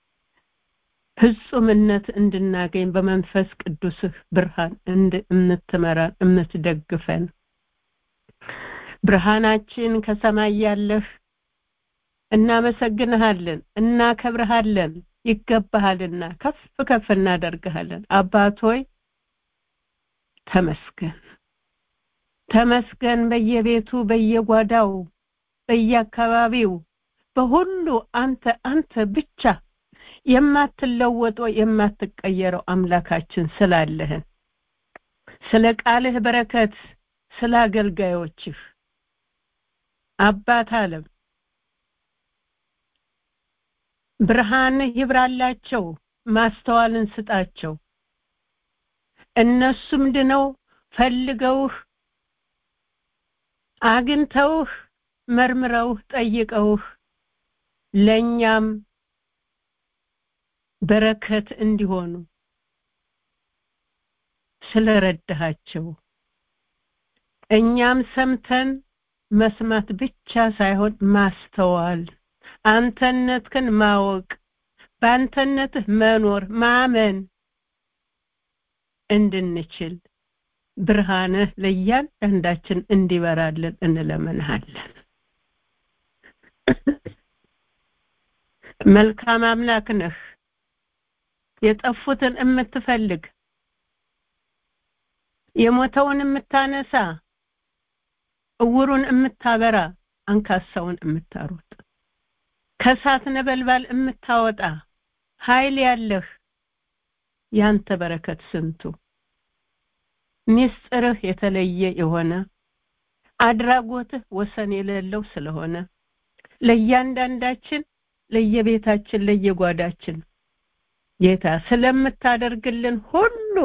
ፍጹምነት እንድናገኝ በመንፈስ ቅዱስህ ብርሃን እንድትመራን የምትደግፈን ብርሃናችን ከሰማይ ያለህ እናመሰግንሃለን እናከብርሃለን ይገባሃልና ከፍ ከፍ እናደርግሃለን አባት ሆይ ተመስገን ተመስገን በየቤቱ በየጓዳው በየአካባቢው በሁሉ አንተ አንተ ብቻ የማትለወጠው የማትቀየረው አምላካችን ስላለህን ስለ ቃልህ በረከት ስለ አገልጋዮችህ አባት አለም ብርሃንህ ይብራላቸው ማስተዋልን ስጣቸው እነሱም ድነው ፈልገውህ አግኝተውህ መርምረውህ ጠይቀውህ ለእኛም በረከት እንዲሆኑ ስለረዳሃቸው እኛም ሰምተን መስማት ብቻ ሳይሆን ማስተዋል አንተነትህን ማወቅ በአንተነትህ መኖር ማመን እንድንችል ብርሃንህ ለእያንዳንዳችን እንዲበራልን እንለምንሃለን መልካም አምላክ ነህ የጠፉትን የምትፈልግ የሞተውን የምታነሳ እውሩን የምታበራ አንካሳውን የምታሮጥ ከእሳት ነበልባል የምታወጣ ኃይል ያለህ ያንተ በረከት ስንቱ ሚስጥርህ የተለየ የሆነ አድራጎትህ ወሰን የሌለው ስለሆነ ለእያንዳንዳችን ለየቤታችን ለየጓዳችን ጌታ ስለምታደርግልን ሁሉ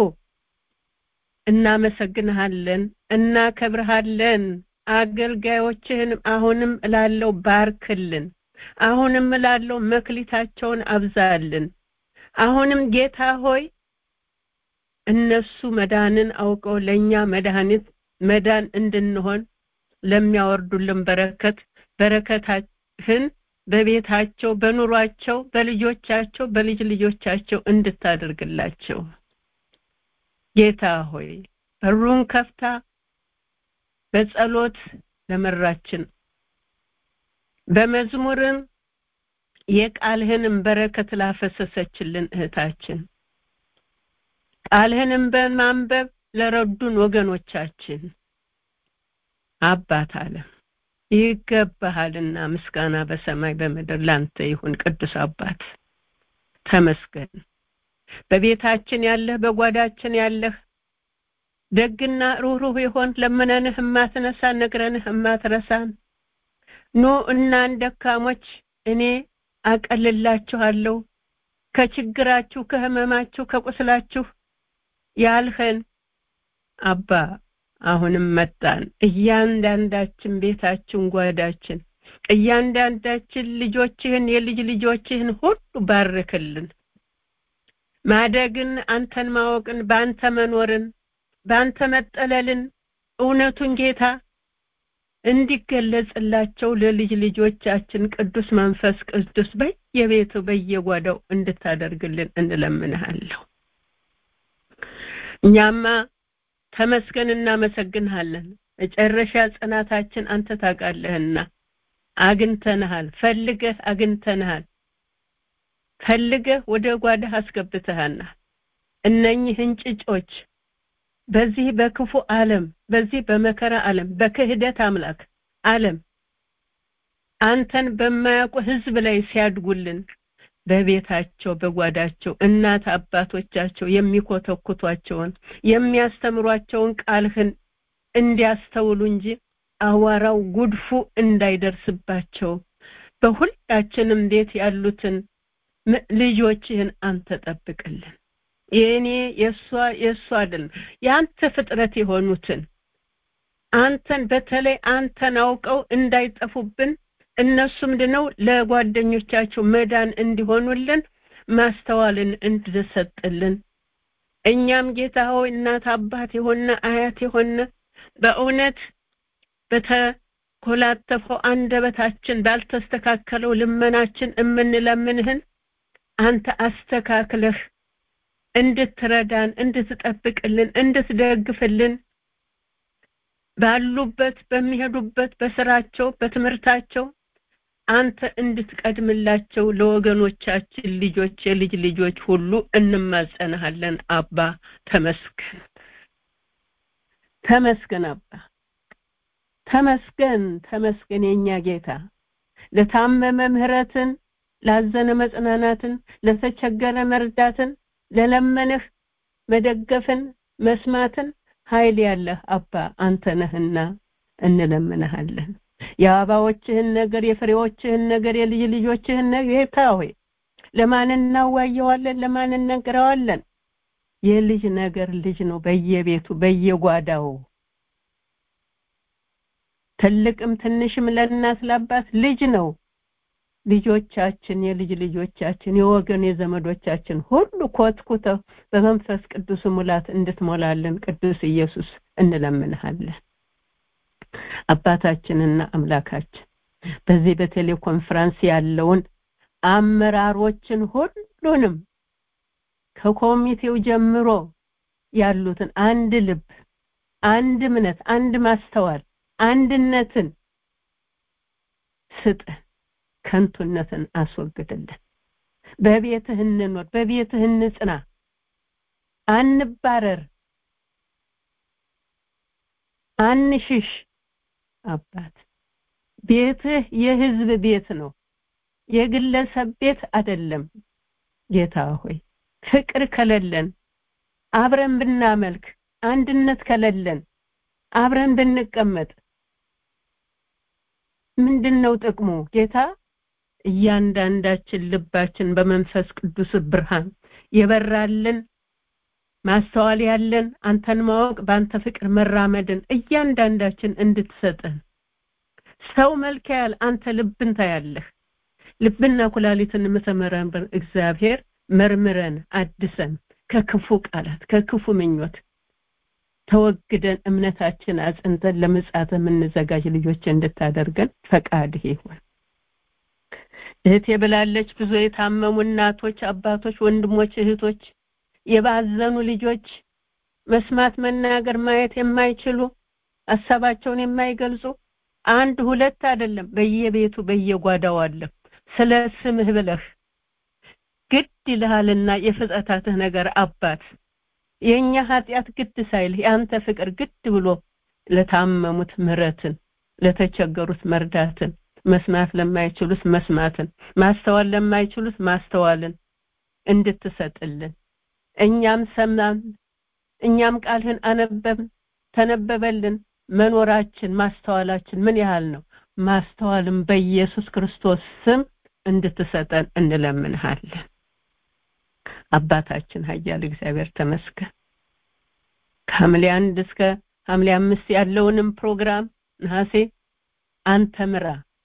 እናመሰግንሃለን እናከብርሃለን አገልጋዮችህን አሁንም እላለው ባርክልን አሁንም እላለው መክሊታቸውን አብዛልን አሁንም ጌታ ሆይ እነሱ መዳንን አውቀው ለኛ መድኃኒት መዳን እንድንሆን ለሚያወርዱልን በረከት በረከታህን በቤታቸው በኑሯቸው በልጆቻቸው በልጅ ልጆቻቸው እንድታደርግላቸው ጌታ ሆይ በሩን ከፍታ በጸሎት ለመራችን በመዝሙርም የቃልህንም በረከት ላፈሰሰችልን እህታችን ቃልህንም በማንበብ ለረዱን ወገኖቻችን አባት አለ ይገባሃልና ምስጋና በሰማይ በምድር ላንተ ይሁን ቅዱስ አባት ተመስገን በቤታችን ያለህ በጓዳችን ያለህ ደግና ሩህሩህ የሆን ለምነንህ የማትነሳ ነግረንህ የማትረሳን ኑ እናን ደካሞች እኔ አቀልላችኋለሁ ከችግራችሁ ከህመማችሁ ከቁስላችሁ ያልኸን አባ አሁንም መጣን እያንዳንዳችን ቤታችን ጓዳችን እያንዳንዳችን ልጆችህን የልጅ ልጆችህን ሁሉ ባርክልን ማደግን አንተን ማወቅን በአንተ መኖርን በአንተ መጠለልን እውነቱን ጌታ እንዲገለጽላቸው ለልጅ ልጆቻችን ቅዱስ መንፈስ ቅዱስ በየቤቱ በየጓዳው እንድታደርግልን እንለምንሃለሁ እኛማ ተመስገን እናመሰግንሃለን መጨረሻ ጽናታችን አንተ ታውቃለህና አግኝተንሃል ፈልገህ አግኝተንሃል ፈልገህ ወደ ጓዳህ አስገብተሃናል እነኚህ እንጭጮች በዚህ በክፉ ዓለም በዚህ በመከራ ዓለም በክህደት አምላክ ዓለም አንተን በማያውቁ ህዝብ ላይ ሲያድጉልን በቤታቸው በጓዳቸው እናት አባቶቻቸው የሚኮተኩቷቸውን የሚያስተምሯቸውን ቃልህን እንዲያስተውሉ እንጂ አዋራው ጉድፉ እንዳይደርስባቸው በሁላችንም ቤት ያሉትን ልጆችህን አንተ ጠብቅልን የእኔ የእሷ የእሷ አይደለም የአንተ ፍጥረት የሆኑትን አንተን በተለይ አንተን አውቀው እንዳይጠፉብን እነሱ ምንድነው ለጓደኞቻቸው መዳን እንዲሆኑልን ማስተዋልን እንድሰጥልን እኛም ጌታ ሆይ እናት አባት የሆነ አያት የሆነ በእውነት በተኮላተፈው አንደበታችን ባልተስተካከለው ልመናችን እምንለምንህን አንተ አስተካክለህ እንድትረዳን እንድትጠብቅልን እንድትደግፍልን ባሉበት በሚሄዱበት በስራቸው በትምህርታቸው አንተ እንድትቀድምላቸው ለወገኖቻችን ልጆች የልጅ ልጆች ሁሉ እንማጸንሃለን አባ ተመስገን ተመስገን አባ ተመስገን ተመስገን የኛ ጌታ ለታመመ ምህረትን ላዘነ መጽናናትን ለተቸገረ መርዳትን ለለመንህ መደገፍን መስማትን ኃይል ያለህ አባ አንተ ነህና እንለምንሃለን የአበባዎችህን ነገር የፍሬዎችህን ነገር የልጅ ልጆችህን ነገር ጌታ ሆይ ለማን እናዋየዋለን ለማን እንነግረዋለን የልጅ ነገር ልጅ ነው በየቤቱ በየጓዳው ትልቅም ትንሽም ለእናት ለአባት ልጅ ነው ልጆቻችን የልጅ ልጆቻችን የወገን የዘመዶቻችን ሁሉ ኮትኩተው በመንፈስ ቅዱስ ሙላት እንድትሞላለን ቅዱስ ኢየሱስ እንለምንሃለን አባታችንና አምላካችን በዚህ በቴሌኮንፈረንስ ያለውን አመራሮችን ሁሉንም ከኮሚቴው ጀምሮ ያሉትን አንድ ልብ አንድ እምነት አንድ ማስተዋል አንድነትን ስጠን ከንቱነትን አስወግድልን በቤትህ እንኖር በቤትህ እንጽና አንባረር አንሽሽ አባት ቤትህ የህዝብ ቤት ነው የግለሰብ ቤት አይደለም ጌታ ሆይ ፍቅር ከሌለን አብረን ብናመልክ አንድነት ከሌለን አብረን ብንቀመጥ ምንድነው ጥቅሙ ጌታ እያንዳንዳችን ልባችን በመንፈስ ቅዱስ ብርሃን የበራልን ማስተዋል ያለን አንተን ማወቅ በአንተ ፍቅር መራመድን እያንዳንዳችን እንድትሰጠን ሰው መልክ ያል አንተ ልብን ታያለህ ልብና ኩላሊትን የምትመረምር እግዚአብሔር መርምረን አድሰን ከክፉ ቃላት ከክፉ ምኞት ተወግደን እምነታችን አጽንተን ለምጽአት የምንዘጋጅ ልጆች እንድታደርገን ፈቃድህ ይሁን እህቴ ብላለች ብዙ የታመሙ እናቶች አባቶች ወንድሞች እህቶች የባዘኑ ልጆች መስማት መናገር ማየት የማይችሉ ሀሳባቸውን የማይገልጹ አንድ ሁለት አይደለም በየቤቱ በየጓዳው አለ ስለ ስምህ ብለህ ግድ ይልሃልና የፍጥረታትህ ነገር አባት የእኛ ኃጢአት ግድ ሳይልህ የአንተ ፍቅር ግድ ብሎ ለታመሙት ምረትን ለተቸገሩት መርዳትን መስማት ለማይችሉት መስማትን ማስተዋል ለማይችሉት ማስተዋልን እንድትሰጥልን እኛም ሰማን እኛም ቃልህን አነበብን ተነበበልን መኖራችን ማስተዋላችን ምን ያህል ነው ማስተዋልም በኢየሱስ ክርስቶስ ስም እንድትሰጠን እንለምንሃለን አባታችን ኃያል እግዚአብሔር ተመስገን ከሐምሌ አንድ እስከ ሐምሌ አምስት ያለውንም ፕሮግራም ነሐሴ አንተ ምራ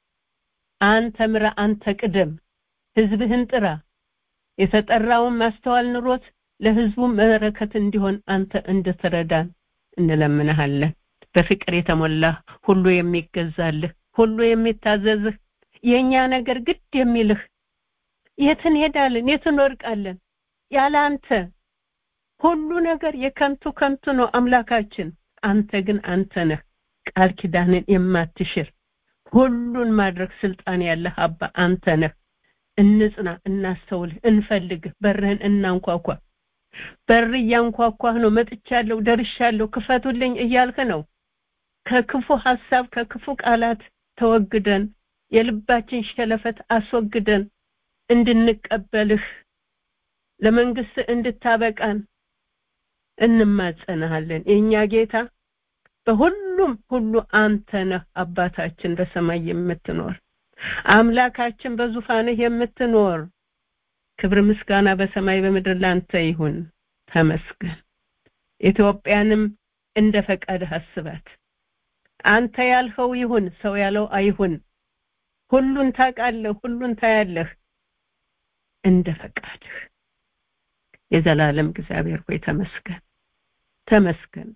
አንተ ምራ አንተ ቅደም ህዝብህን ጥራ የተጠራውን ማስተዋል ኑሮት ለህዝቡ በረከት እንዲሆን አንተ እንድትረዳን እንለምንሃለን በፍቅር የተሞላ ሁሉ የሚገዛልህ ሁሉ የሚታዘዝህ የኛ ነገር ግድ የሚልህ የት እንሄዳለን የት እንወድቃለን ያለ አንተ ሁሉ ነገር የከንቱ ከንቱ ነው አምላካችን አንተ ግን አንተ ነህ ቃል ኪዳንን የማትሽር ሁሉን ማድረግ ስልጣን ያለህ አባ አንተ ነህ እንጽና እናስተውልህ እንፈልግህ በርህን እናንኳኳ በር እያንኳኳህ ነው መጥቻለሁ ደርሻለሁ ክፈቱልኝ እያልክ ነው ከክፉ ሐሳብ ከክፉ ቃላት ተወግደን የልባችን ሸለፈት አስወግደን እንድንቀበልህ ለመንግስት እንድታበቃን እንማጸናሃለን የኛ ጌታ በሁሉም ሁሉ አንተ ነህ አባታችን በሰማይ የምትኖር አምላካችን በዙፋንህ የምትኖር ክብር ምስጋና በሰማይ በምድር ላንተ ይሁን ተመስገን ኢትዮጵያንም እንደ ፈቃድህ አስባት አንተ ያልኸው ይሁን ሰው ያለው አይሁን ሁሉን ታውቃለህ ሁሉን ታያለህ እንደ ፈቃድህ የዘላለም እግዚአብሔር ሆይ ተመስገን ተመስገን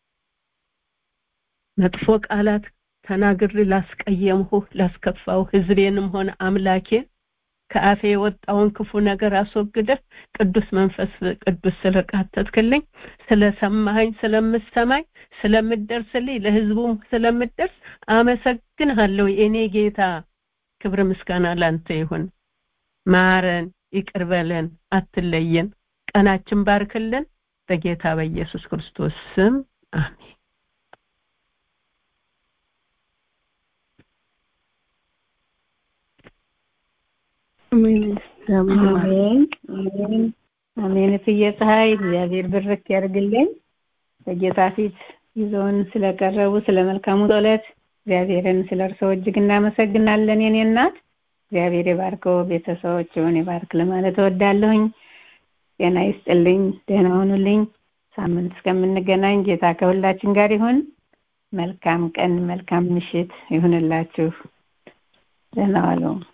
መጥፎ ቃላት ተናግሬ ላስቀየምሁ ላስከፋው ህዝቤንም ሆነ አምላኬን ከአፌ የወጣውን ክፉ ነገር አስወግደህ ቅዱስ መንፈስ ቅዱስ ስለቃተትክልኝ ስለሰማኸኝ ስለምሰማኝ ስለምደርስልኝ ለህዝቡም ስለምደርስ አመሰግንሃለሁ የኔ ጌታ ክብር ምስጋና ላንተ ይሁን ማረን ይቅር በለን አትለየን ቀናችን ባርክልን በጌታ በኢየሱስ ክርስቶስ ስም አሜን አሜን አሜን አሜን እትዬ ፀሐይ እግዚአብሔር ብርክ ያርግልኝ በጌታ ፊት ይዘውን ስለቀረቡ ስለ መልካሙ ጸሎት እግዚአብሔርን ስለ እርስዎ እጅግ እናመሰግናለን የኔ እናት እግዚአብሔር የባርከው ቤተሰቦችውን የባርክ ለማለት እወዳለሁኝ ጤና ይስጥልኝ ደህና ሁኑልኝ ሳምንት እስከምንገናኝ ጌታ ከሁላችን ጋር ይሁን መልካም ቀን መልካም ምሽት ይሁንላችሁ ደህና ዋሉ